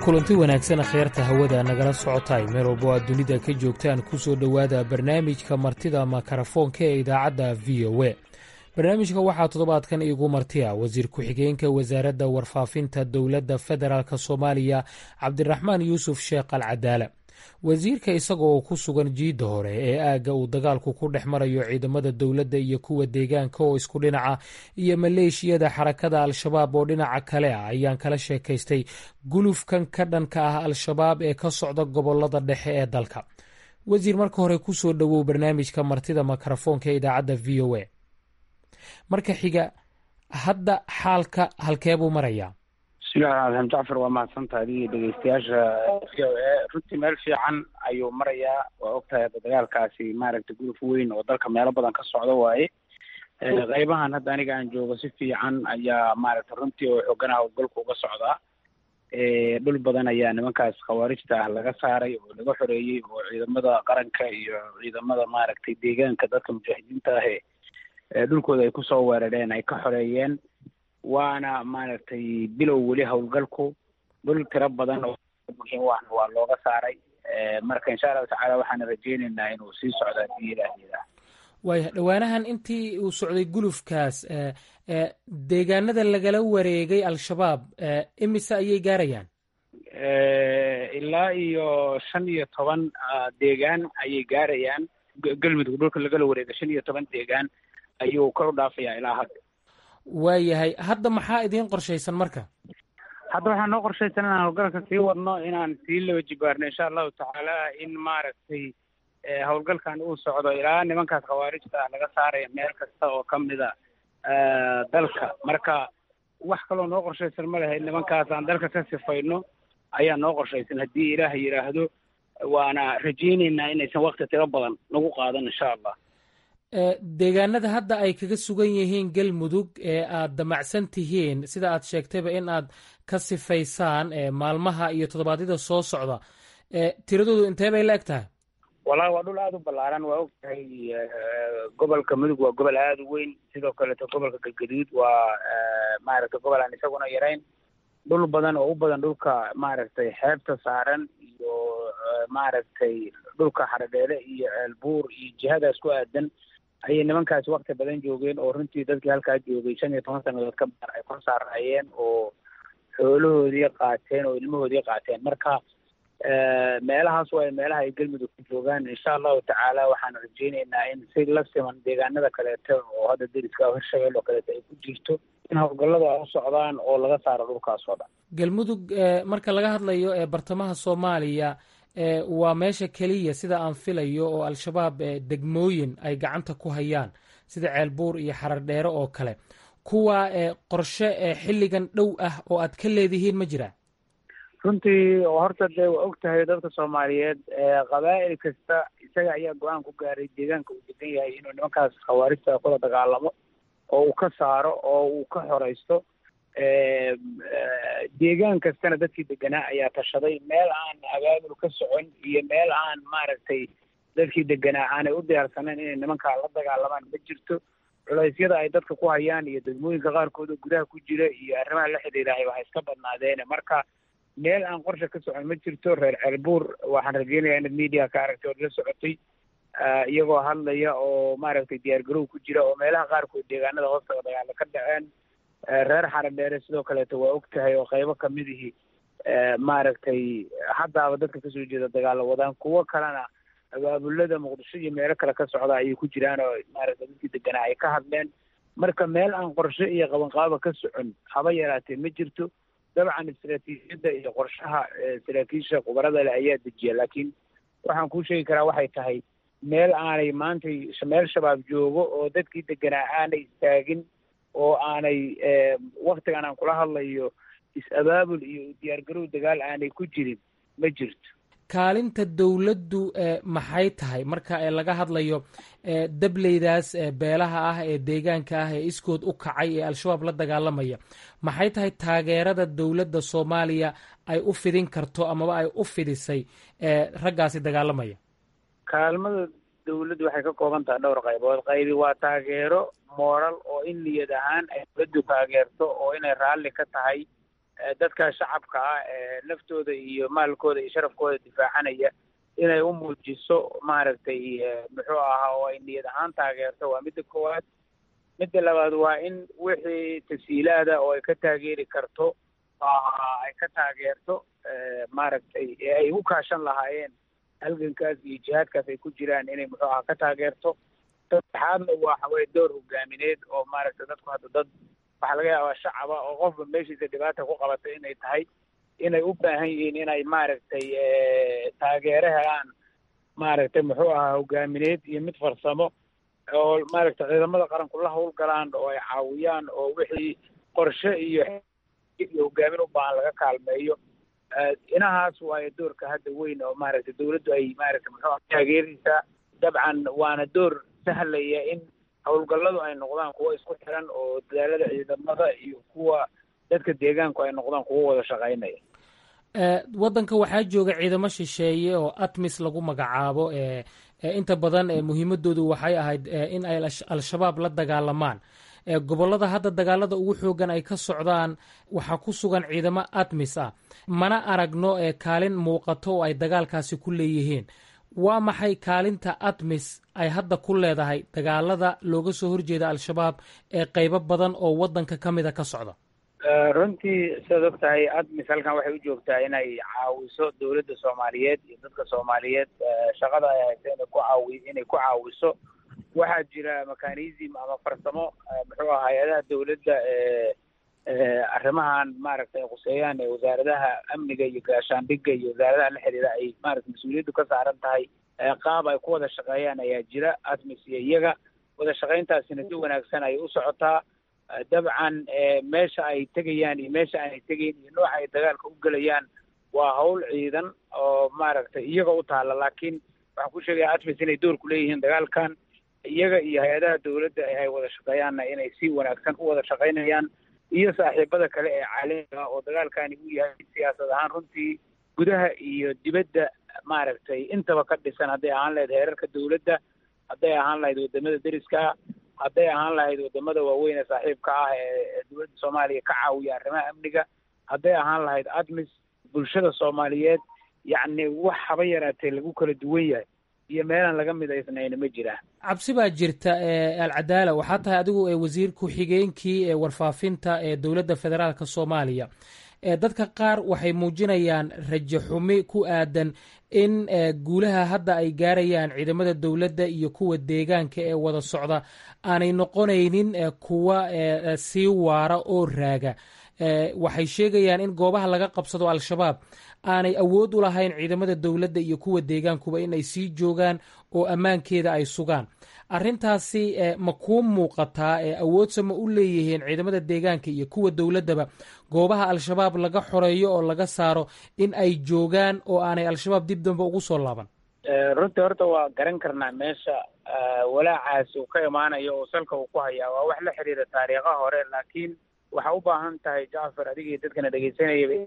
kulanti wanaagsan kheyrta hawada nagala socotaay meel walbo aad dunida ka joogtaan ku soo dhowaada barnaamijka martida makarafoonka ee idaacadda v o a barnaamijka waxaa toddobaadkan iigu martiya wasiir ku-xigeenka wasaaradda warfaafinta dowladda federaalk soomaaliya cabdiraxmaan yuusuf sheekh al cadaala wasiirka isaga oo ku sugan jiidda hore ee aagga uu dagaalku ku dhex marayo ciidamada dowladda iyo kuwa deegaanka oo isku dhinaca iyo maleeshiyada xarakada al-shabaab oo dhinaca kale ah ayaan kala sheekaystay gulufkan ka dhanka ah al-shabaab ee ka socda gobolada dhexe ee dalka wasiir marka hore ku soo dhowow barnaamijka martida makarafoonka ee idaacadda v o a marka xiga hadda xaalka halkee buu marayaa bismillahi raxmaan jacfar waa mahadsantaha adigii dhegeystayaasha v o a runtii meel fiican ayuu marayaa waa ogtahay hadda dagaalkaasi maaragtay guluf weyn oo dalka meelo badan ka socda waaye qeybahan hadda aniga aan joogo si fiican ayaa maaragtay runtii oo xooganaha howlgalku uga socdaa dhul badan ayaa nimankaas khawaarijta ah laga saaray oo laga xoreeyey oo ciidamada qaranka iyo ciidamada maaragtay deegaanka dadka mujaahidiinta ahe dhulkooda ay kusoo weerareen ay ka xoreeyeen waana maaragtay bilow weli howlgalku dhul tiro badan oo muhiim wahna waa looga saaray marka insha allahu tacaala waxaana rajeyneynaa inuu sii socdo haddii ilaah yiraa waaya dhowaanahan intii uu socday gulufkaas deegaanada lagala wareegay al-shabaab imise ayay gaarayaan ilaa iyo shan iyo toban deegaan ayay gaarayaan galmudug dhulka lagala wareegay shan iyo toban deegaan ayuu kor u dhaafayaa ilaa hadda waayahay hadda maxaa idiin qorshaysan marka hadda waxaa noo qorshaysan inaan howlgalka sii wadno inaan sii laba jibaarno insha allahu tacaala in maaragtay howlgalkan uu socdo ilaa nimankaas khawaarijta ah laga saaraya meel kasta oo ka mida dalka marka wax kaloo noo qorshaysan ma lahayd nimankaas aan dalka ka sifayno ayaa noo qorshaysan haddii ilaah yidhaahdo waana rajeyneynaa inaysan wakti tiro badan nagu qaadan insha allah deegaanada hadda ay kaga sugan yihiin galmudug ee aad damacsan tihiin sida aad sheegtayba in aad ka sifaysaan maalmaha iyo toddobaadyada soo socda tiradoodu intee bay la eg tahay wallahi waa dhul aada u ballaaran waa og tahay gobolka mudug waa gobol aada u weyn sidoo kaleeto gobolka galgaduud waa maaragtay gobol aan isaguna yarayn dhul badan oo u badan dhulka maaragtay xeebta saaran iyo maaragtay dhulka xaradheele iyo ceelbuur iyo jihadaas ku aadan ayay nimankaasi wakti badan joogeen oo runtii dadkii halkaa joogay shan iyo toban sannadood ka badan ay kor saarayeen oo xoolahoodii qaateen oo ilmahoodii qaateen marka meelahaas waa meelaha ay galmudug ku joogaan insha allahu tacaala waxaan rajeyneynaa in si la siman deegaanada kaleeto oo hadda deriska hirshabeel oo kaleeto ay ku jirto in howlgalladu ay u socdaan oo laga saaro dhulkaas oo dhan galmudug marka laga hadlayo ee bartamaha soomaaliya waa meesha keliya sida aan filayo oo al-shabaab degmooyin ay gacanta ku hayaan sida ceelbuur iyo xarar dheere oo kale kuwa qorshe xilligan dhow ah oo aad ka leedihiin ma jiraan runtii horta dee waa og tahay dadka soomaaliyeed qabaa'il kasta isaga ayaa go-aan ku gaaray deegaanka uu degan yahay inuu nimankaas khawaarijta kula dagaalamo oo uu ka saaro oo uu ka xoraysto deegaan kastana dadkii deganaa ayaa tashaday meel aan abaabul ka socon iyo meel aan maaragtay dadkii deganaa aanay u diyaarsanayn inay nimankaa la dagaalamaan ma jirto culeysyada ay dadka ku hayaan iyo degmooyinka qaarkood oo gudaha ku jira iyo arrimaha la xidhiidhahay waxay iska badnaadeene marka meel aan qorsha ka socon ma jirto reer ceelbuur waxaan rajeynayaa inaad media ka aragtay ood la socotay iyagoo hadlaya oo maaragtay diyaargarow ku jira oo meelaha qaarkood deegaanada hoostaga dagaalo ka dhaceen reer xaradheere sidoo kaleeto waa og tahay oo qaybo kamidihii maaragtay haddaaba dadka kasoo jeeda dagaalo wadaan kuwo kalena abaabulada muqdisho iyo meelo kale ka socda ayay ku jiraan oo maaragtay dadkii deganaa ay ka hadleen marka meel aan qorshe iyo qabanqaaba ka socon haba yaraatee ma jirto dabcan istaraatiijiyadda iyo qorshaha saraakiisha khubarada leh ayaa dejiya laakiin waxaan kuu sheegi karaa waxay tahay meel aanay maantay meel shabaab joogo oo dadkii deganaa aanay istaagin oo aanay waktigan aan kula hadlayo is-abaabul iyo diyaargarow dagaal aanay ku jirin ma jirto kaalinta dowladdu maxay tahay marka laga hadlayo dableydaas beelaha ah ee deegaanka ah ee iskood u kacay ee al-shabaab la dagaalamaya maxay tahay taageerada dowladda soomaaliya ay u fidin karto amaba ay u fidisay raggaasi dagaalamaya kaalmada dawladdu waxay ka kooban tahay dhowr qaybood qaybi waa taageero mooral oo in niyad ahaan ay dowladdu taageerto oo inay raalli ka tahay dadka shacabka ah ee naftooda iyo maalkooda iyo sharafkooda difaacanaya inay u muujiso maaragtay muxuu ahaa oo ay niyad ahaan taageerto waa midda koowaad midda labaad waa in wixii tasiilaada oo ay ka taageeri karto ay ka taageerto maaragtay ee ay u kaashan lahaayeen halgankaas iyo jihaadkaas ay ku jiraan inay muxuu ahaa ka taageerto saddexaadna waxa weye door hogaamineed oo maaragtay dadku hadda dad waxaa laga yaabaa shacaba oo qofba meeshiisa dhibaata ku qabata inay tahay inay u baahan yihiin inay maaragtay taageero helaan maaragtay muxuu ahaa hogaamineed iyo mid farsamo oo maaragtay ciidamada qaranku la hawlgalaan oo ay caawiyaan oo wixii qorshe iyo iyo hogaamin u baahan laga kaalmeeyo inahaas waayo doorka hadda weyn oo maaragtay dawladdu ay maaragtay muxuu taageeraysaa dabcan waana door sahlaya in howlgalladu ay noqdaan kuwo isku xiran oo dadaalada ciidamada iyo kuwa dadka deegaanku ay noqdaan kuwo wada shaqaynaya waddanka waxaa jooga ciidamo shisheeye oo atmis lagu magacaabo inta badan muhiimadoodu waxay ahayd in ay al-shabaab la dagaalamaan gobollada hadda dagaalada ugu xoogan ay ka socdaan waxaa ku sugan ciidamo atmis ah mana aragno kaalin muuqato oo ay dagaalkaasi ku leeyihiin waa maxay kaalinta atmis ay hadda ku leedahay dagaalada looga soo horjeeda al-shabaab ee qaybo badan oo waddanka ka mida ka socda runtii sidaad og tahay admis halkan waxay u joogtaa inay caawiso dowladda soomaaliyeed iyo dadka soomaaliyeed shaqada ay haysa inay ku caawi inay ku caawiso waxaa jira mechanism ama farsamo muxuu aha hay-adaha dowladda ee arrimahan maaragtay ay khuseeyaan ee wasaaradaha amniga iyo gaashaandhigga iyo wasaaradaha la xiriira ay maaragtay mas-uuliyaddu ka saaran tahay qaab ay ku wada shaqeeyaan ayaa jira admis iyo iyaga wada shaqayntaasina si wanaagsan ay u socotaa dabcan meesha ay tegayaan iyo meesha aanay tegayn iyo nooca ay dagaalka u gelayaan waa hawl ciidan oo maaragtay iyaga u taalla laakiin waxaan ku sheegaya atmis inay door ku leeyihiin dagaalkan iyaga iyo hay-adaha dowladda ay wada shaqeeyaanna inay si wanaagsan u wada shaqaynayaan iyo saaxiibada kale ee caalamiga oo dagaalkani uu yahay siyaasad ahaan runtii gudaha iyo dibadda maaragtay intaba ka dhisan hadday ahaan lahayd heerarka dowladda hadday ahaan lahayd wadamada deriska hadday ahaan lahayd wadamada waaweyn ee saaxiibka ah ee dowladda soomaaliya ka caawiya arrimaha amniga hadday ahaan lahayd admis bulshada soomaaliyeed yacni wax haba yaraatee lagu kala duwan yahay iyo meelaan laga midaysnayna ma jiraan cabsi baa jirta alcadaala waxaa tahay adigu wasiir ku-xigeenkii ee warfaafinta ee dowladda federaalka soomaaliya dadka qaar waxay muujinayaan rajo xumi ku aadan in guulaha hadda ay gaarayaan ciidamada dowladda iyo kuwa deegaanka ee wada socda aanay noqonaynin kuwa sii waara oo raaga waxay sheegayaan in goobaha laga qabsado al-shabaab aanay awood u lahayn ciidamada dowladda iyo kuwa deegaankuba in ay sii joogaan oo ammaankeeda ay sugaan arrintaasi ma kuu muuqataa awoodse ma u leeyihiin ciidamada deegaanka iyo kuwa dowladdaba goobaha al-shabaab laga xoreeyo oo laga saaro in ay joogaan oo aanay al-shabaab dib dambe ugu soo laaban runtii horta waa garan karnaa meesha walaacaasi uu ka imaanayo oo salka uu ku hayaa waa wax la xiriira taariikha hore laakiin waxaa u baahan tahay jacfar adigii dadkana dhegaysanayaba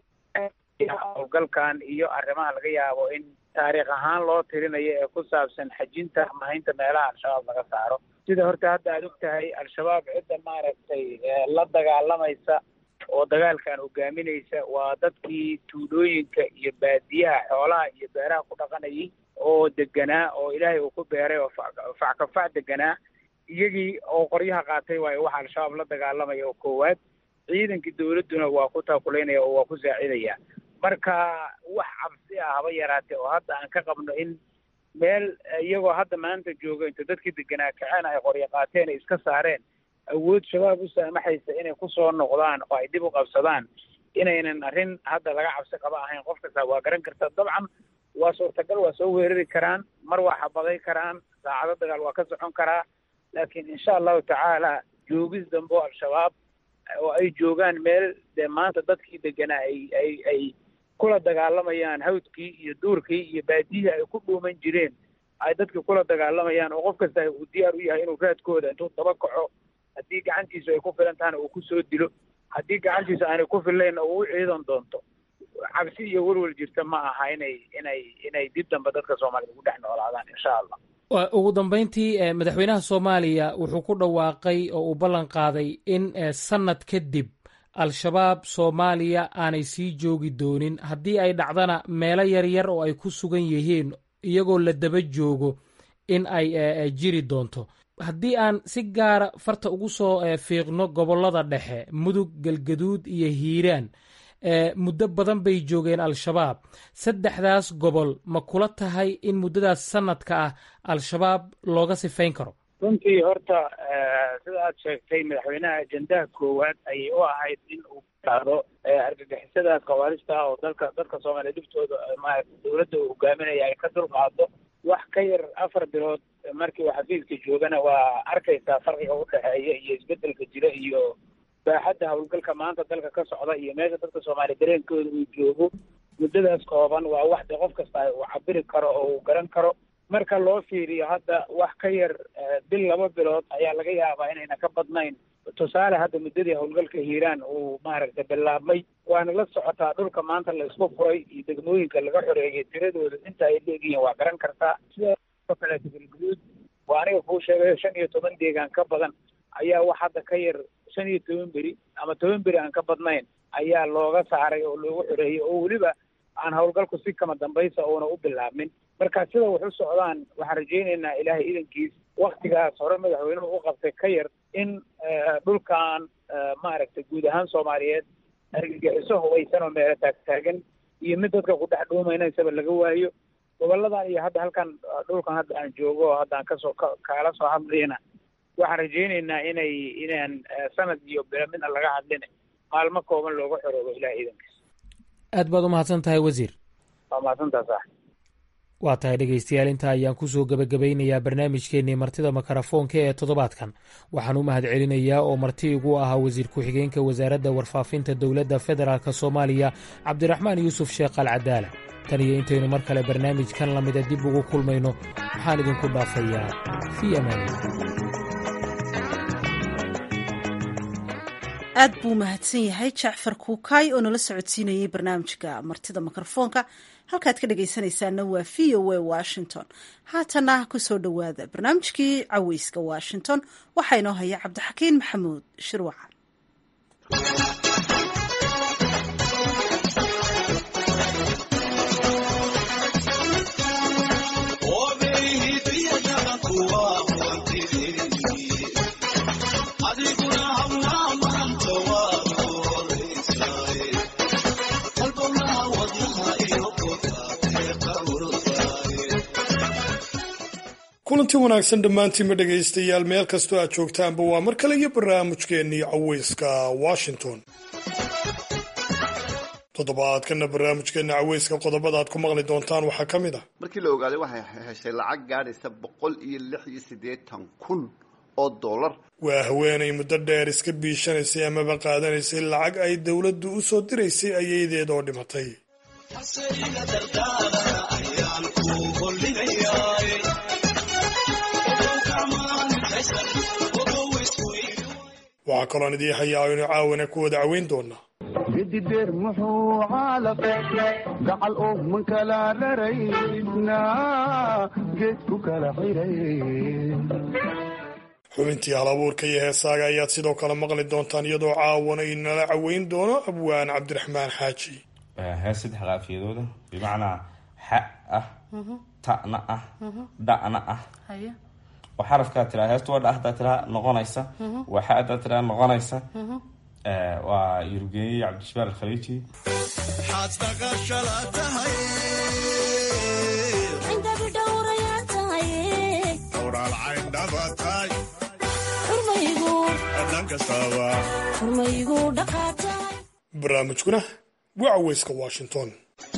howlgalkan iyo arrimaha laga yaabo in taariikh ahaan loo tirinayo ee ku saabsan xajinta mahaynta meelaha al-shabaab laga saaro sida horta hadda aad og tahay al-shabaab cidda maaragtay la dagaalamaysa oo dagaalkan hogaaminaysa waa dadkii tuulooyinka iyo baadiyaha xoolaha iyo beeraha ku dhaqanayay oo deganaa oo ilaahay uu ku beeray oo fackafac deganaa iyagii oo qoryaha qaatay waayo waxa al-shabaab la dagaalamaya oo koowaad ciidankii dowladduna waa ku taakulaynaya oo waa ku saacidaya marka wax cabsi ah haba yaraatee oo hadda aan ka qabno in meel iyagoo hadda maanta jooga inta dadkii deganaa kaceen ay qoryo qaateen ay iska saareen awood shabaab u saamaxaysa inay kusoo noqdaan oo ay dib u qabsadaan inaynan arrin hadda laga cabsi qaba ahayn qof kasta waa garan karta dabcan waa suurtagal waa soo weerari karaan mar waa xabaday karaan saacado dagaal waa ka socon karaa laakiin insha allahu tacaala joogis dambe oo al-shabaab oo ay joogaan meel dee maanta dadkii deganaa ay ay ay kula dagaalamayaan hawdkii iyo duurkii iyo baadiyihii ay ku dhuuman jireen ay dadkii kula dagaalamayaan oo qof kasta uu diyaar u yahay inuu raadkooda intuu daba kaco haddii gacantiisu ay ku filan tahana uu kusoo dilo haddii gacantiisu aanay ku fillayn uu u ciidan doonto cabsi iyo welwel jirta ma aha inay inay inay dib dambe dadka soomaalida ugu dhex noolaadaan insha allah ugu dambeyntii madaxweynaha soomaaliya wuxuu ku dhawaaqay oo uu ballan qaaday in sanad kadib al-shabaab soomaaliya aanay sii joogi doonin haddii ay dhacdana meelo yaryar oo ay ku sugan yihiin iyagoo la daba joogo in ay jiri doonto haddii aan si gaara farta ugu soo fiiqno gobollada dhexe mudug galgaduud iyo hiiraan muddo badan bay joogeen al-shabaab saddexdaas gobol ma kula tahay in muddadaas sanadka ah al-shabaab looga sifayn karo runtii horta sida aad sheegtay madaxweynaha ajendaha koowaad ayay u ahayd in uu qaado argagixisadaas khawaarista ah oo dalka dadka soomaaliya dhiftooda maarata dowladda uu hogaaminaya ay ka dulqaado wax ka yar afar bilood markii uu xafiiska joogana waa arkaysaa farqiga udhexeeya iyo isbedelka jira iyo baaxadda howlgalka maanta dalka ka socda iyo meesha dadka soomaaliya dareenkooda uu joogo muddadaas kooban waa wax de qof kasta uu cabiri karo oo uu garan karo marka loo fiiriyo hadda wax ka yar bil laba bilood ayaa laga yaabaa inayna ka badnayn tusaale hadda muddadii howlgalka hiiraan uu maaragtay bilaabmay waana la socotaa dhulka maanta la isku furay iyo degmooyinka laga xoreeyay tiradooda inta ay leegihiin waa garan kartaa sidoo kaleeto galguduud waa aniga kuu sheegayo shan iyo toban deegaan ka badan ayaa wax hadda ka yar shan iyo toban beri ama toban beri aan ka badnayn ayaa looga saaray oo loogu xoreeyey oo weliba aan howlgalku si kama dambaysa uuna u bilaabmin marka sida wax u socdaan waxaan rajaynaynaa ilaahay idankiis waktigaas hore madaxweynuhu u qabtay ka yar in dhulkan maaragtay guud ahaan soomaaliyeed argagixiso hubaysan oo meelo taagtaagan iyo mid dadka ku dhex dhuumaynaysaba laga waayo goboladan iyo hadda halkan dhulkan hadda aan joogo oo hadda aan kasoo kaala soo hadlayna waxaan rajaynaynaa inay inaan sanad iyo bilo midna laga hadlin maalmo kooban looga xoroobo ilahay idankiis aad baad u mahadsan tahay wasiir waa mahadsantaa sax waa tahay dhegaystayaal intaa ayaan kusoo gebagabeynayaa barnaamijkeennii martida makarafoonka ee toddobaadkan waxaan u mahad celinayaa oo marti igu ahaa wasiir ku-xigeenka wasaaradda warfaafinta dowladda federaalk soomaaliya cabdiraxmaan yuusuf sheekh al cadaala tan iyo intaynu mar kale barnaamijkan lamida dib ugu kulmayno waxaan idinku dhaafayaa fii amaani aad buu mahadsan yahay jacfar kuukaay oo nala socodsiinayay barnaamijka martida mikrofoonka halkaad ka dhagaysanaysaana waa v o a washington haatana kusoo dhowaada barnaamijkii caweyska washington waxaa inoo haya cabdixakiin maxamuud shirwacan kulanti wanaagsan dhammaantiinma dhegaystayaal meel kastoo aad joogtaanba waa mar kale iyo barnaamijkeennii caweyska washington toddobaadkana barnaamijkeenna caweyska qodobada aad ku maqli doontaan waxaa ka mid ah markii la ogaaday waxay heshay lacag gaadhaysa boqol iyo lix iyo siddeetan kun oo dollar waa haweenay muddo dheer iska biishanaysay amaba qaadanaysay lacag ay dowladdu u soo diraysay ayadeed oo dhimatay waxaa kaloon idii hayaa aynu caawana ku wada caweyn doonaa gedideer muxuu caalaqe gacal oo man kala raraysna geed ku kala xiray xubintii hal abuurka iyo heesaaga ayaad sidoo kale maqli doontaan iyadoo caawana inala caweyn doono abwaan cabdiraxmaan xaaji hees saddex qaafiyadooda bimacnaa xa ah ta'na ah dha'na ah oo xarafkaa tiraa heestu waa dha hadaa tiraa noqonaysa waa xa hadaa tiraa noqonaysa waa yurugeeyey cabdijabbaar alkhaliiji barnaamijkuna waa caweyska washington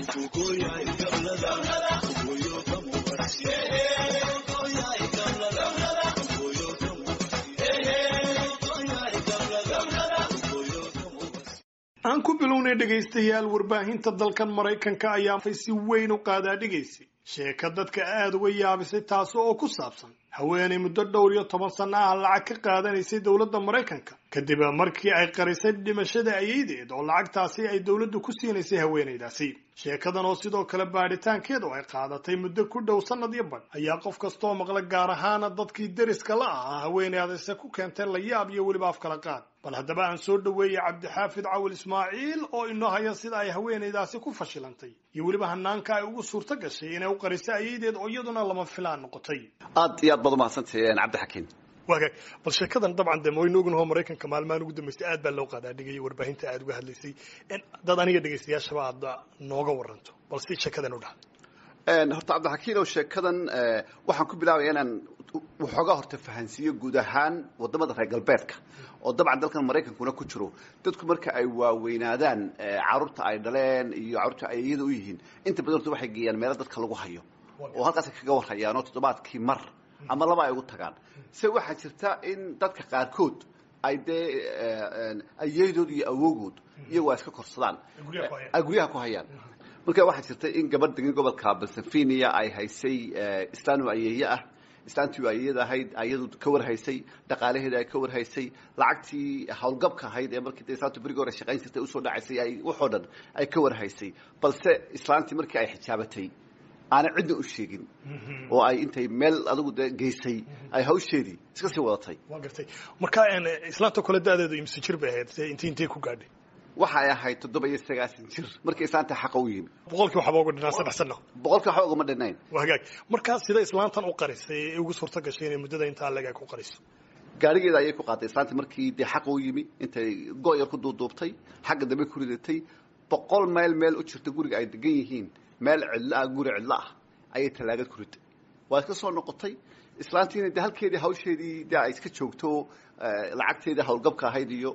aan ku bilownay dhegaystayaal warbaahinta dalkan maraykanka ayaa si weyn u qaadaa dhigaysay sheeka dadka aada uga yaabisay taasi oo ku saabsan haweenay muddo dhowr iyo toban sanno ah lacag ka qaadanaysay dowladda maraykanka kadib markii ay qarisay dhimashada ayeydeed oo lacagtaasi ay dowladdu ku siinaysay haweenaydaasi sheekadan oo sidoo kale baadhitaankeedu ay qaadatay muddo ku dhow sannad iyo badh ayaa qof kastaoo maqla gaar ahaana dadkii deriska la ahaa haweenaydase ku keentay layaab iyo weliba afkala qaad bal haddaba aan soo dhoweeyey cabdixaafid cawil ismaaciil oo inoo haya sida ay haweenaydaasi ku fashilantay iyo weliba hanaanka ay ugu suurto gashay inay u qariso ayeydeed oo iyaduna lama filaan noqotay aad iyo aad baad umahadsantahay cabdixakiin waagaag bal sheekadan dabcan de waynu ognaho maraykanka maalmahan ugu dambeystay aad baa loo qaadaa dhigaya warbaahinta aad uga hadlaysay dad aniga dhegaystayaashaba aad nooga waranto bal si sheekadan u dhaha horta cabdixakiin oo sheekadan waxaan ku bilaabaya inaan waxoogaa horta fahansiiyo guud ahaan wadamada reer galbeedka oo dabcan dalkan maraykankuna ku jiro dadku marka ay waaweynaadaan caruurta ay dhaleen iyo caruurta ay iyada u yihiin inta badan horta waxay geeyaan meelo dadka lagu hayo oo halkaasay kaga warhayaan oo toddobaadkii mar ama laba ay ugu tagaan se waxaa jirta in dadka qaarkood ay dee ayeydood iyo awogood iyagoo ay iska korsadaan ay guryaha ku hayaan marka waxaa jirta in gabadh degan gobolka balsafiniya ay haysay islaanu ayeeye ah islaantii ayeyada ahayd ayadu ka warhaysay dhaqaalaheeda ay ka warhaysay lacagtii howlgabka ahayd ee markii islaantu berigi hore shaqayn jirtay usoo dhacaysay ay waxoo dhan ay ka warhaysay balse islaantii markii ay xijaabatay aanay cidna u sheegin oo ay intay meel adigu de geysay ay hawsheedii iska sii wadatay waa gartay marka islaanta kole da-deedu imse jir bay ahayd inti intay ku gaadhay waxay ahayd toddoba iyo sagaasan jir markii islaanta xaqa u yimi boqolkii waxba uga dhinaan saddex sano boqolkii waxba ugama dhinayn waa hagaag markaa sida islaantan u qarisay ee ugu suurto gashay inay muddada intaa leeg ay ku qariso gaarigeeda ayay ku qaaday islaantii markii dee xaqa u yimi intay go-yar ku duuduubtay xagga dambe ku ridatay boqol mayl meel u jirta guriga ay degan yihiin meel cidlo ah guri cidlo ah ayay tallaagad ku riday waa iska soo noqotay islaantiina de halkeedii hawsheedii de ay iska joogto lacagteedii howlgabka ahayd iyo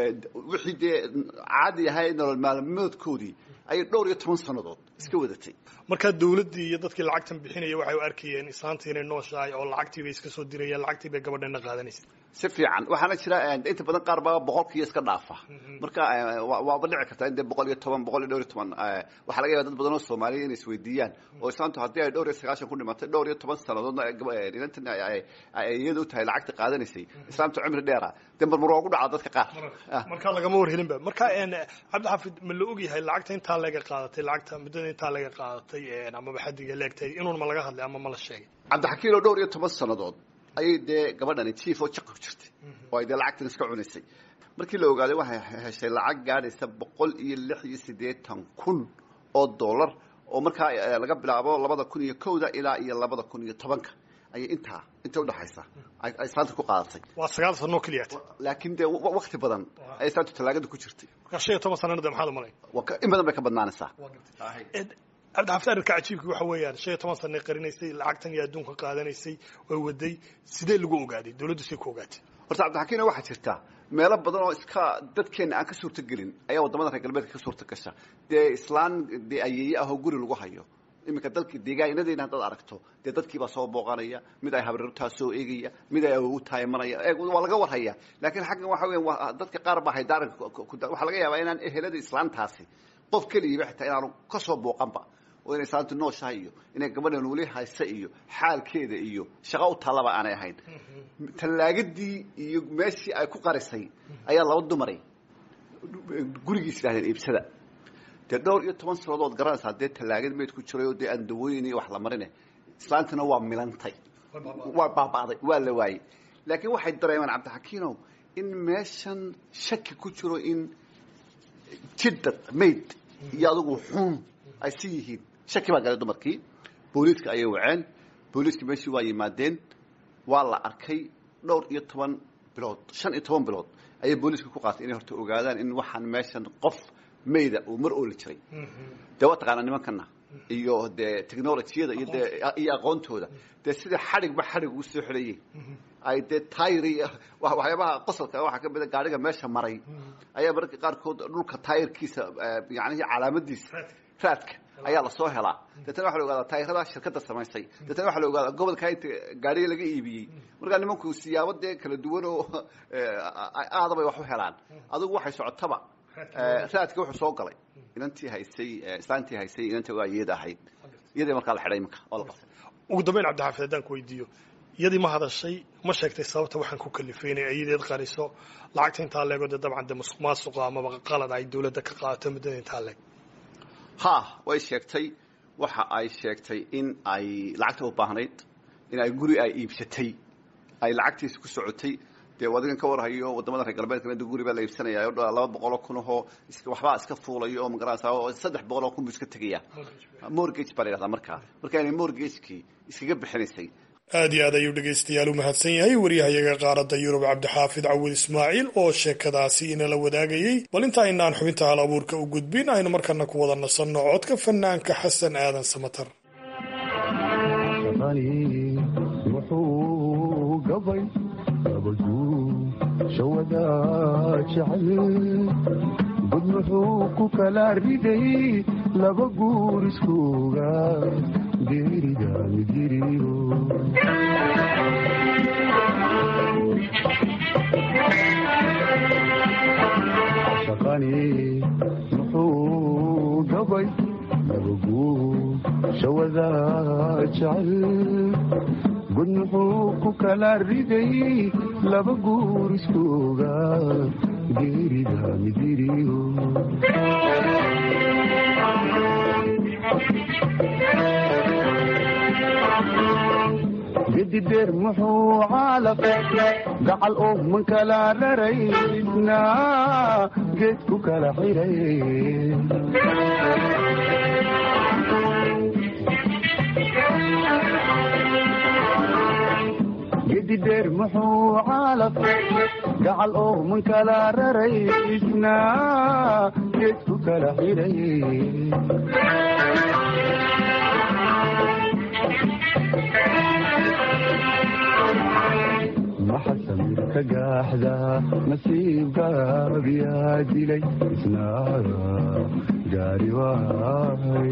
wixii dee caadi ahay nolol maalmoodkoodii ayay dhowr iyo toban sannadood iska wadatay markaa dawladdii iyo dadkii lacagtan bixinaya waxay u arkayeen islaantii inay nooshahay oo lacagtii bay iska soo dirayeen lacagtii bay gabadhana qaadanaysa si fiican waxaana jira inta badan qaar baa boqolkiiyo iska dhaafa marka waaba dhici kartaa in dee boqol iyo toban boqol iyo dhowr iyo toban waxaa laga yaba dad badan oo soomaaliya inay isweydiiyaan oo islaantu haddii ay dhowr iyo sagaashan ku dhimatay dhowr iyo toban sannadoodna inantan iyada u tahay lacagta qaadanaysay islaamtu cimri dheera dee marmar waa ku dhacaa dadka qaar markaa lagama warhelinba marka cabdixaafid ma la ogyahay lacagta intaa laga qaadatay lacagta muddada intaa laga qaadatay amaba xadiga leegtay inuun ma laga hadlay ama ma la sheegay cabdixakiin oo dhowr iyo toban sannadood ayay dee gabadhani jief oo jaqa ku jirtay oo ay dee lacagtan iska cunaysay markii la ogaaday waxay heshay lacag gaadhaysa boqol iyo lix iyo siddeetan kun oo dollar oo markaa laga bilaabo labada kun iyo kowda ilaa iyo labada kun iyo tobanka ayay intaa inta udhaxaysa ay islaanta ku qaadatay waa sagaal sanoo keliyaat laakiin dee wakti badan ay islaantu tallaagada ku jirtay markaa shan iyo toban sanana de maxaad umalay in badan bay ka badnaanaysaa cabdixafid arrinka cajiibki waxa weeyaan shan iyo toban sanay qarinaysay lacagtan iyo adduunka qaadanaysay oo waday sidee lagu ogaaday dawladdu say ku ogaatay horta cabdixakiina waxaa jirta meelo badan oo iska dadkeena aan ka suurto gelin ayaa waddamada reer galbeedka ka suurta gasha dee islaan dee ayeeye ah oo guri lagu hayo iminka dalkii deegaanadeyna haddaad aragto dee dadkiibaa soo booqanaya mid ay habrartaa soo eegaya mid ay awogu taayimanaya waa laga warhaya laakiin xaggan waxa weya waa dadka qaar baa haydaaran waxaa laga yaabaa inaan ehelada islaantaasi qof keligiiba xitaa inaanu ka soo booqanba oo inay islaantu nooshahay iyo inay gabadhan weli haysa iyo xaalkeeda iyo shaqo u tallaba aanay ahayn tallaagadii iyo meeshii ay ku qarisay ayaa laba dumaray gurigiis yidhahdeen iibsada dee dhowr iyo toban sanadood garanaysaa dee tallaagad meyd ku jiray oo dee aan dawooyin iyo wax la marine islaantuna waa milantay waa baaba'day waa la waayey laakiin waxay dareemeen cabdixakiinow in meeshan shaki ku jiro in jidad mayd iyo adugu xuun ay si yihiin shaki baa galay dumarkii booliiska ayay waceen booliiska meeshii waa yimaadeen waa la arkay dhowr iyo toban bilood shan iyo toban bilood ayay booliiska ku qaatay inay horta ogaadaan in waxaan meeshan qof mayda uu mar ooli jiray dee waa taqaanaa nimankana iyo dee technolojiyada iyo dee iyo aqoontooda dee sida xadhigba xadhig ugu soo xidhayey ay dee tayri waxyaabaha qosolka waxaa ka mid a gaadhiga meesha maray ayaa mararka qaarkood dhulka taayirkiisa yacnihi calaamadiisa raadka ayaa lasoo helaa deetana waxa la ogaadaa taayirada shirkadda samaysay deetana waxa la ogaadaa gobolka inta gaadhiga laga iibiyey markaa nimanku siyaabo dee kala duwan oo aadabay wax u helaan adigu waxay socotaba raadka wuxuu soo galay inantii haysay islaantii haysay inanta waa iyada ahayd iyadii markaa la xidhay iminka oo la qabtay ugu dambeyn cabdixaafid haddaan ku weydiiyo iyadii ma hadashay ma sheegtay sababta waxaan ku kalifay inay ayadeed qariso lacagta intaa leego dee dabcan dee musuq maasuqa amaba qalad ay dowladda ka qaadato muddada intaa leeg ha way sheegtay waxa ay sheegtay in ay lacagta u baahnayd in ay guri ay iibsatay ay lacagtiisa ku socotay dee adigan ka warhayo wadamada reer galbeedka mid guri baa la iibsanaya o laba boqol oo kun ahoo waxbaa iska fuulayo oo magarasa oo saddex boqol oo kun buu iska tegaya mortgage baa la yidhahdaa markaa marka inay mortgagekii iskaga bixinaysay aad iyo aad ayuu dhegaystayaal u mahadsan yahay waryahayaga qaaradda yurub cabdixaafid cawid ismaaciil oo sheekadaasi inala wadaagayey bal inta aynaan xubinta hal abuurka u gudbin aynu markana ku wada nasanno codka fanaanka xasan aadan samatar shawada jecel bud muxuu ku kala riday laba guur iskooga geerida midiriyo shaqani muxuu gabay laba guur shawada jecel bud muxuu ku kala riday laba guur iskooga geerida midiriyo gedideer muxuu caalaqay gacal oo man kala raraysna geed ku kala xiray gedideer muxuu caalaqay gacal oo man kala raraysna geed ku kala xiray maxasamir ka gaaxda nasiibkaabiyaa dilay isnaara gaari waay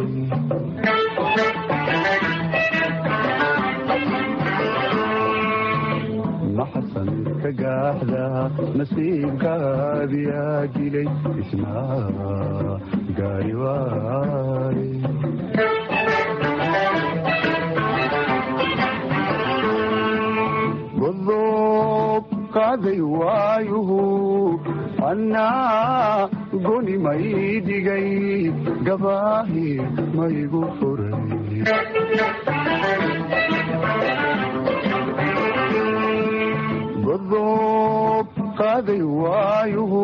maxasamir ka gaaxda nasiibkaabiyaa dilay isnaara gaari waay godob qaaday waayuhu annaa goni may dhigay gabaahi maygu furay godob qaaday waayuhu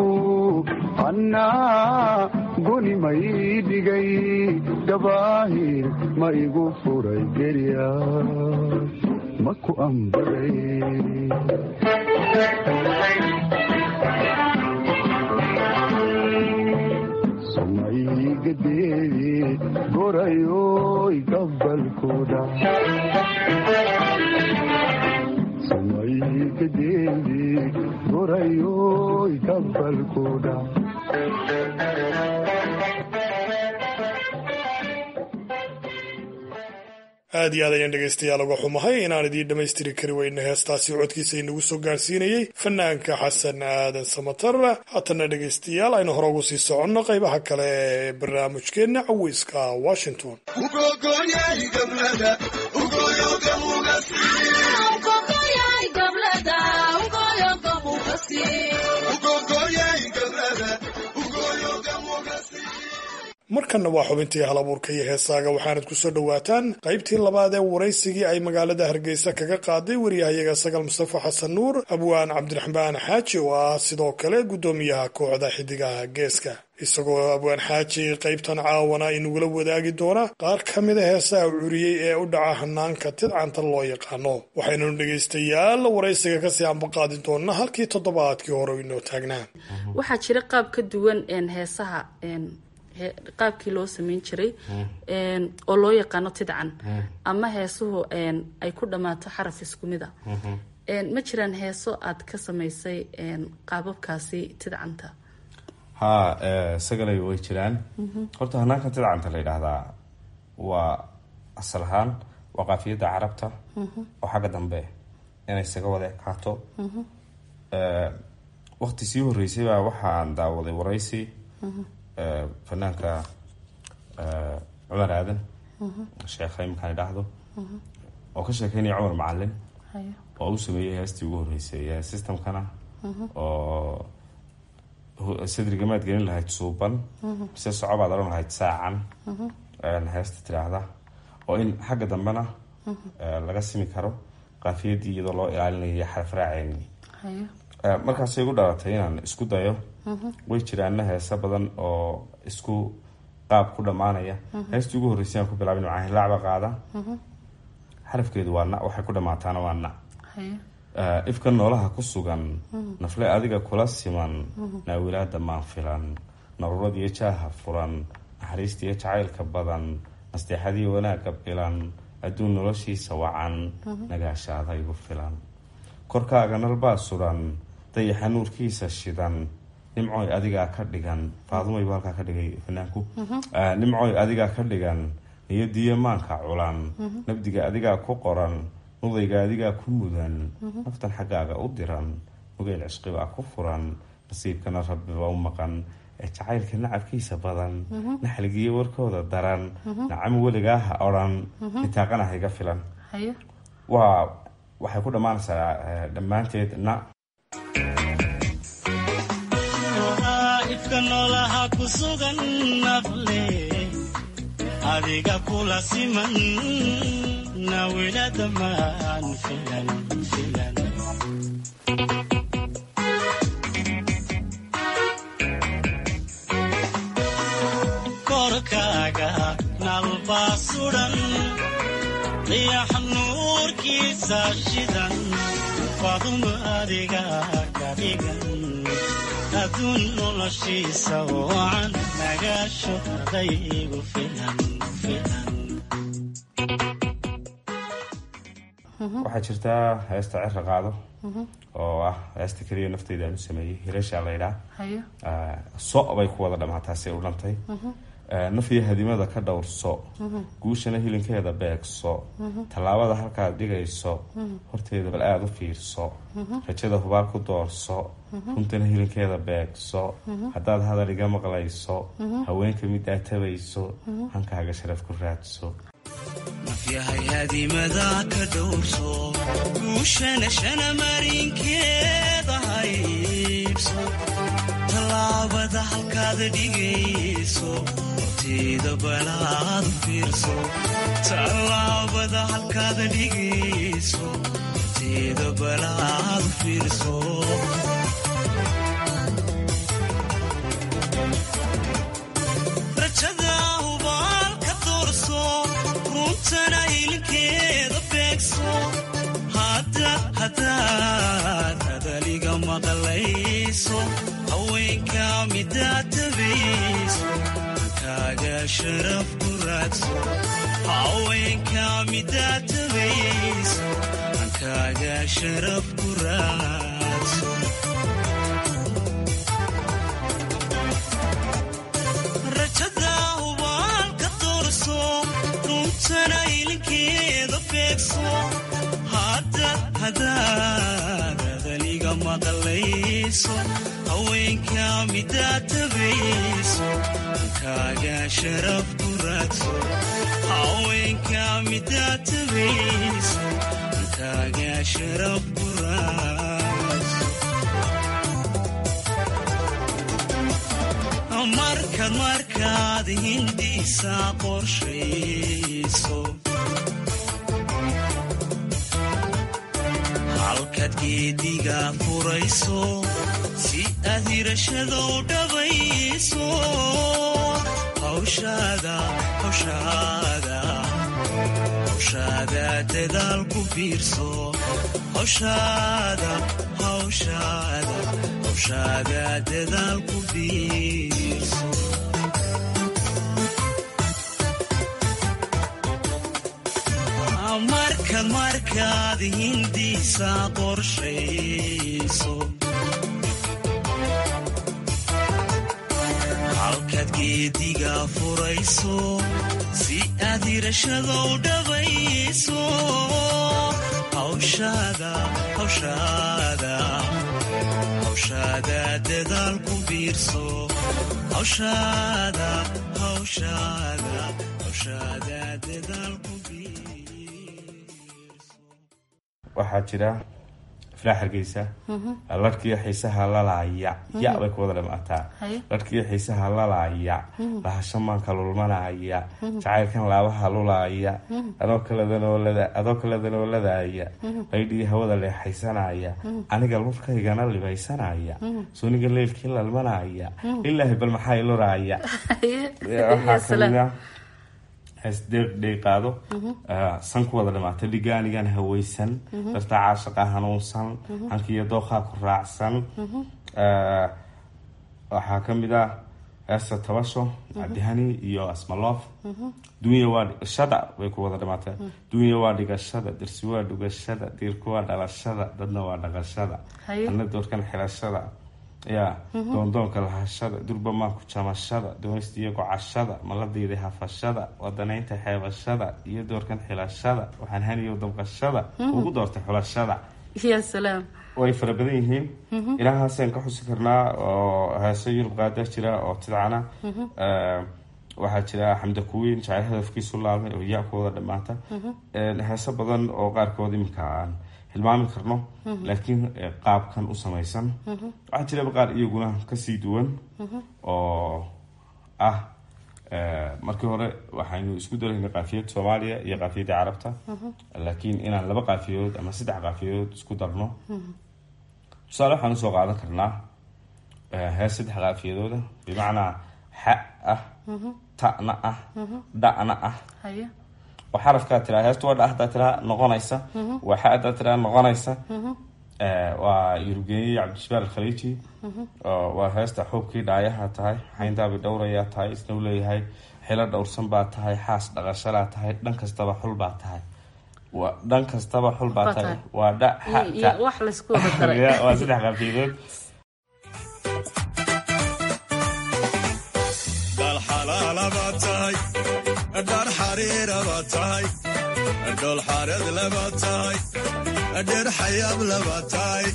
annaa goni may dhigay gabaahir ma igu furay gerya maku ambaray somaygadeedi gorayoy gabalkuda somaygadeedi gorayoy gabalkuda aad iyo aad ayaan dhegaystayaal uga xumahay inaan idiin dhammaystiri kari weyna heestaasi codkiisa inagu soo gaarsiinayey fanaanka xasan aadan samatar haatana dhegaystayaal aynu hore ugu sii soconno qaybaha kale ee barnaamijkeenna caweyska washington markanna waa xubintii halabuurka iyo heesaaga waxaanad ku soo dhowaataan qaybtii labaad ee waraysigii ay magaalada hargeysa kaga qaaday waryahayaga sagal mustafa xasan nuur abwaan cabdiraxmaan xaaji oo ah sidoo kale guddoomiyaha kooxda xidigaha geeska isagoo abwaan xaaji qaybtan caawana inugula wadaagi doona qaar ka mida heesaha curiyey ee u dhaca hanaanka tidcanta loo yaqaano waxaynanu dhegaystayaal waraysiga kasii ambaqaadi doonaa halkii toddobaadkii hore inoo taagnaa waxaa jira qaab ka duwan heesaha qaabkii loo sameyn jiray oo loo yaqaano tidcan ama heesuhu ay ku dhammaato xaraf isku mid a ma jiraan heeso aad ka samaysay qaababkaasi tidcanta ha sagalay way jiraan horta hanaanka tidcanta la yidhaahdaa waa asal ahaan waa qaafiyadda carabta oo xagga dambe inay isaga wada ekaato waqti sii horeysay baa waxaan daawaday waraysi fanaanka cumar aadan sheekha iminkaan idhaahdo oo ka sheekeynaya cumar macalin oo u sameeyey heestii ugu horreysay systemkana oo sadrigamaad gelin lahayd suuban mise socobaad odhan lahayd saacan heesta tidhaahda oo in xagga dambena laga simi karo qaafiyadii iyadoo loo ilaalinayo xarafraaceyni markaasay igu dhalatay inaan isku dayo way jiraana heese badan oo isku qaab ku dhammaanaya heestii ugu horreysay aan ku bilaabin macaa hilaacba qaada xarafkeedu waa na waxay ku dhammaataana waa na ifka noolaha ku sugan nafle adiga kula siman naawilaada maan filan naruradiyo jaaha furan naxariistiyo jacaylka badan nasteexadii wanaagga bilan adduun noloshiisa wacan nagaashaada igu filan korkaaga nalbaa sudan dayaxa nuurkiisa shidan nimcoy adigaa ka dhigan faadumay buu halkaa ka dhigay fanaanku nimcoy adigaa ka dhigan niyadiyo maanka culan nabdiga adigaa ku qoran nudayga adigaa ku mudan naftan xaggaaga u diran mugeyl cishqibaa ku furan nasiibkana rabbiba u maqan ee jacaylka nacabkiisa badan naxligiyo warkooda daran nacam weligaa ha odhan nitaaqana hayga filan waa waxay ku dhammaanaysaa dhammaanteed na ifka noolaha ku sugan nafle adiga kula siman nawilada maan filan filan korkaaga nalbaa sudan dayax nuurkiisa shidan faduma adiga ka dhigan adduun noloshiisa wacan nagaasho adaygu filan filan waxaa jirtaa heesta cira qaado oo ah heesta keliya nafteyda aan u sameeyey hireeshaa laydhaa so bay ku wada dhammaataasay u dhantay nafiyo hadimada ka dhowrso guushana hilinkeeda beegso tallaabada halkaad dhigayso horteeda bal aada u fiirso rajada hubaal ku doorso runtana hilinkeeda beegso haddaad hadal iga maqlayso haweenka mid aad tabayso hankaaga sharaf ku raadso nafyahay hadimada ka dhowrso guushana shana marinkeeda haybso tallaabada halkaad dhigayso horteeda balaad fiirso tallaabada halkaad dhigayso horteeda balaad fiirso rajada hubaal ka doorso runtana ilinkeeda beegso hadaad hadaliga maqlayso haweenka midaad tabayso hankaaga sharaf ku raadso haweenka midaad tabayso hankaaga sharaf ku raadso rajada hubaal ka doorso runtana ilinkeeda beegso hadaad hadaliga maqlayso haweenka midaad tabayso hankaaga sharaf ku raadso haweenka midaad tabayso hankaaga sharaf ku raadso markaad markaad hindiisa qorshayso halkaad geediga furayso si aad hirashada u dhabayso hawshaada hawshaada hawshaada dadaal ku biirso hawshaada hawshaada hawshaada dadaal ku biirso markaad markaad hindiisa qorshayso halkaad geediga furayso si aad hirashada u dhabayso hawshaada hawshaada hawshaada dadaal ku biirso hawshaada hawshaada hawshaada dadaal ku biirso waxaa jira iflaa hargeysa larhkiiyo xiisaha lalaya ya bay ku wada dhamaataa Haye. larhkiiyo xiisaha lalaya Mhm. lahasho maanka lulmanaya jacaylkan laabaha lulaya Mhm. adoo kaladanolada adoo kaladanooladaya Mhm. laydhii hawada leexaysanaya Mhm. aniga lurkaygana libaysanaya Mhm. suniga leelkii lalmanaya Mhm. ilaahi bal maxaa iluraya waxaa kamid ah hees deeqdeeqaado Mhm. san ku wada dhamaata dhigaanigan hawaysan Mhm. dartaa caashaqa hanuunsan Mhm. hankiiyo dooqaa ku raacsan Mhm. Eh, waxaa kamid ah heesta tabasho cabdihani iyo asmaloof Mhm. dunya waa dhigashada bay ku wada dhamaatee Mhm. dunya waa dhigashada dirsi waa dhugashada diirku waa dhalashada dadna waa dhaqashada Haye. ana doorkan xirashada ya Mhm. doondoonka lahashada durbamaan ku jamashada doonista iyo gocashada maladiida hafashada wadanaynta xeebashada iyo doorkan xilashada waxaan haniyo dabqashada Mhm. ugu doortay xulashada ya salaam way fara badan yihiin Mhm. ilahaasaan ka xusi karnaa oo heeso yurub qaada jira oo tidcana Mhm. Eh, waxaa jira xamda kuwiin jacayl hadafkiisu laabmay oo yaa ku wada dhamaata Mhm. Eh, heeso badan oo qaarkood iminka aan hilmaami karno Mhm. laakiin eh, qaabkan u samaysan Mhm. waxaa jiraba qaar iyaguna kasii duwan Mhm. oo ah eh, markii hore waxaynu isku daraynay qaafiyad soomaaliya iyo qaafiyadda carabta Mhm. laakiin inaan laba qaafiyadood ama saddex qaafiyadood isku darno Mhm. tusaale waxaan usoo qaadan karnaa eh, hees saddex qaafiyadooda bimacnaa xa ah Mhm. ta'na ah Mhm. dha'na ah haye oo xarafkaa tiraa heestu waa dha hadaa tiraa noqonaysa Mhm. waa xa hadaa tiraa noqonaysa Mhm. Eh, waa yurubgeeyey cabdishabaar alkhaliiji Mhm. oo waa heesta xuubkii dhaayaha tahay xayndaabi dhowrayaa tahay isna u leeyahay xilo dhowrsan baa tahay xaas dhaqashalaa tahay dhan kastaba xul baa tahay waa dhan kastaba xul baa Baa tahay tahay. waa dha xa Iyo- iyo ta wax laysku wada daray Ya, waa saddex qaafiyadood dhal xalaala baad tahay dhar xariira baad tahay dhol xareed labaad tahay dheer xayaab labaad tahay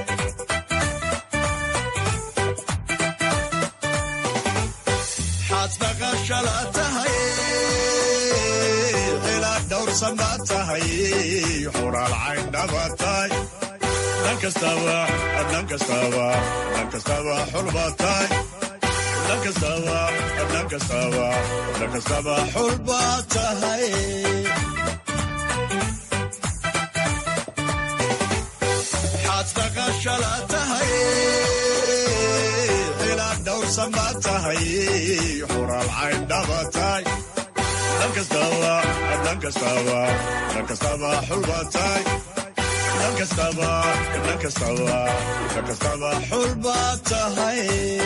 xaad dhaqashala tahay ilaa dhowrsan baad tahay xuraal caydha baad tahay dhan kastaba dhan kastaba dhan kastaba xul baad tahay dhan kastaba dhan kastaba dhan kastaba xul baad tahay xaad dhaqashala tahay ilaa dhowrsan baad tahay xuraal caydha baad tahay dhan kastaba dhan kastaba dhan kastaba xul baad tahay dhan kastaba dhan kastaba dhan kastaba xul baad tahay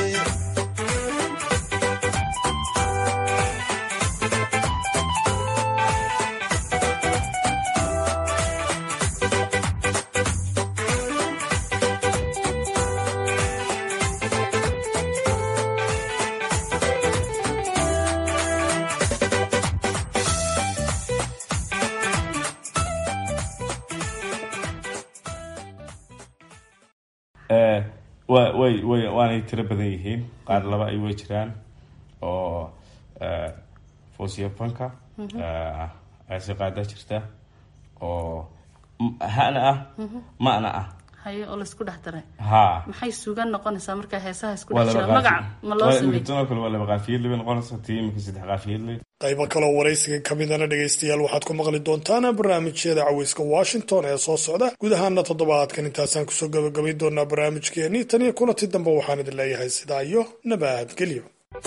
Eh, wa way way waanay tiro badan yihiin qaar laba ay way jiraan oo eh, foosiya fanka Mhm. eh, ayse qaada jirta oo m- hana ah Mhm. ma'na ah haye oo laysku dhex daray ha maxay suugan noqonaysaa markaa heesaha isku waa dhex laba jira magac qaafi- ma loo waa- sameey tanoo kale waa laba qaafiyad laba noqonaysa tii iminka saddex qaafiyad le qaybo kaloo waraysiga ka midana dhegaystayaal waxaad ku maqli doontaan barnaamijyada caweyska washington ee soo socda guud ahaana toddobaadkan intaasaan kusoo gabagabay doonaa barnaamijkeenii tan iyo kulanti dambe waxaan idin leeyahay sidaa iyo nabadgelyo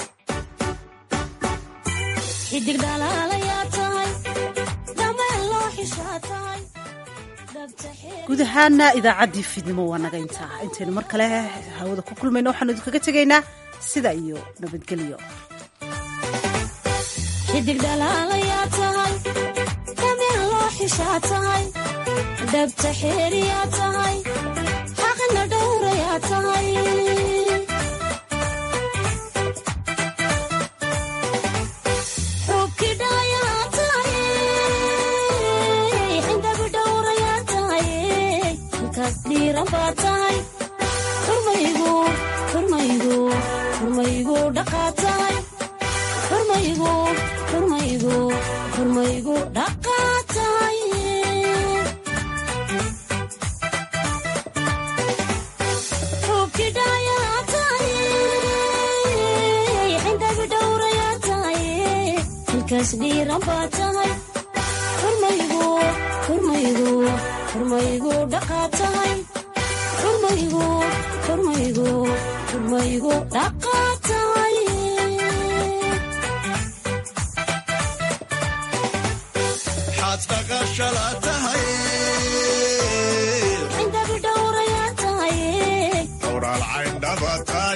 xidig dhalaalayaa tahay dameen loo xishaa tahay dhabta xeer guud ahaana idaacaddii fiidnimo waa naga intaa intaynu mar kale hawada ku kulmayno waxaanu idinkaga tegaynaa sida iyo nabadgelyo xidig dhalaalayaa tahay dameen loo xishaa tahay dhabta xeeriyaa tahay xaqna dhowrayaa tahay xubkii dhaayaa tahay xindabi dhowrayaa tahay halkaas dhiiran baa tahay xurmaygu xurmaygu xurmaygu dhaqaa tahay xurmaygu xurmaygu xurmaygu dhaqaa tahay gees dhiiran baa tahay xurmaygu xurmaygu xurmaygu dhaqaa tahay xurmaygu xurmaygu xurmaygu dhaqaa tahay xaad dhaqashala tahay cindabi dhowrayaa tahay hawraal cayndhaba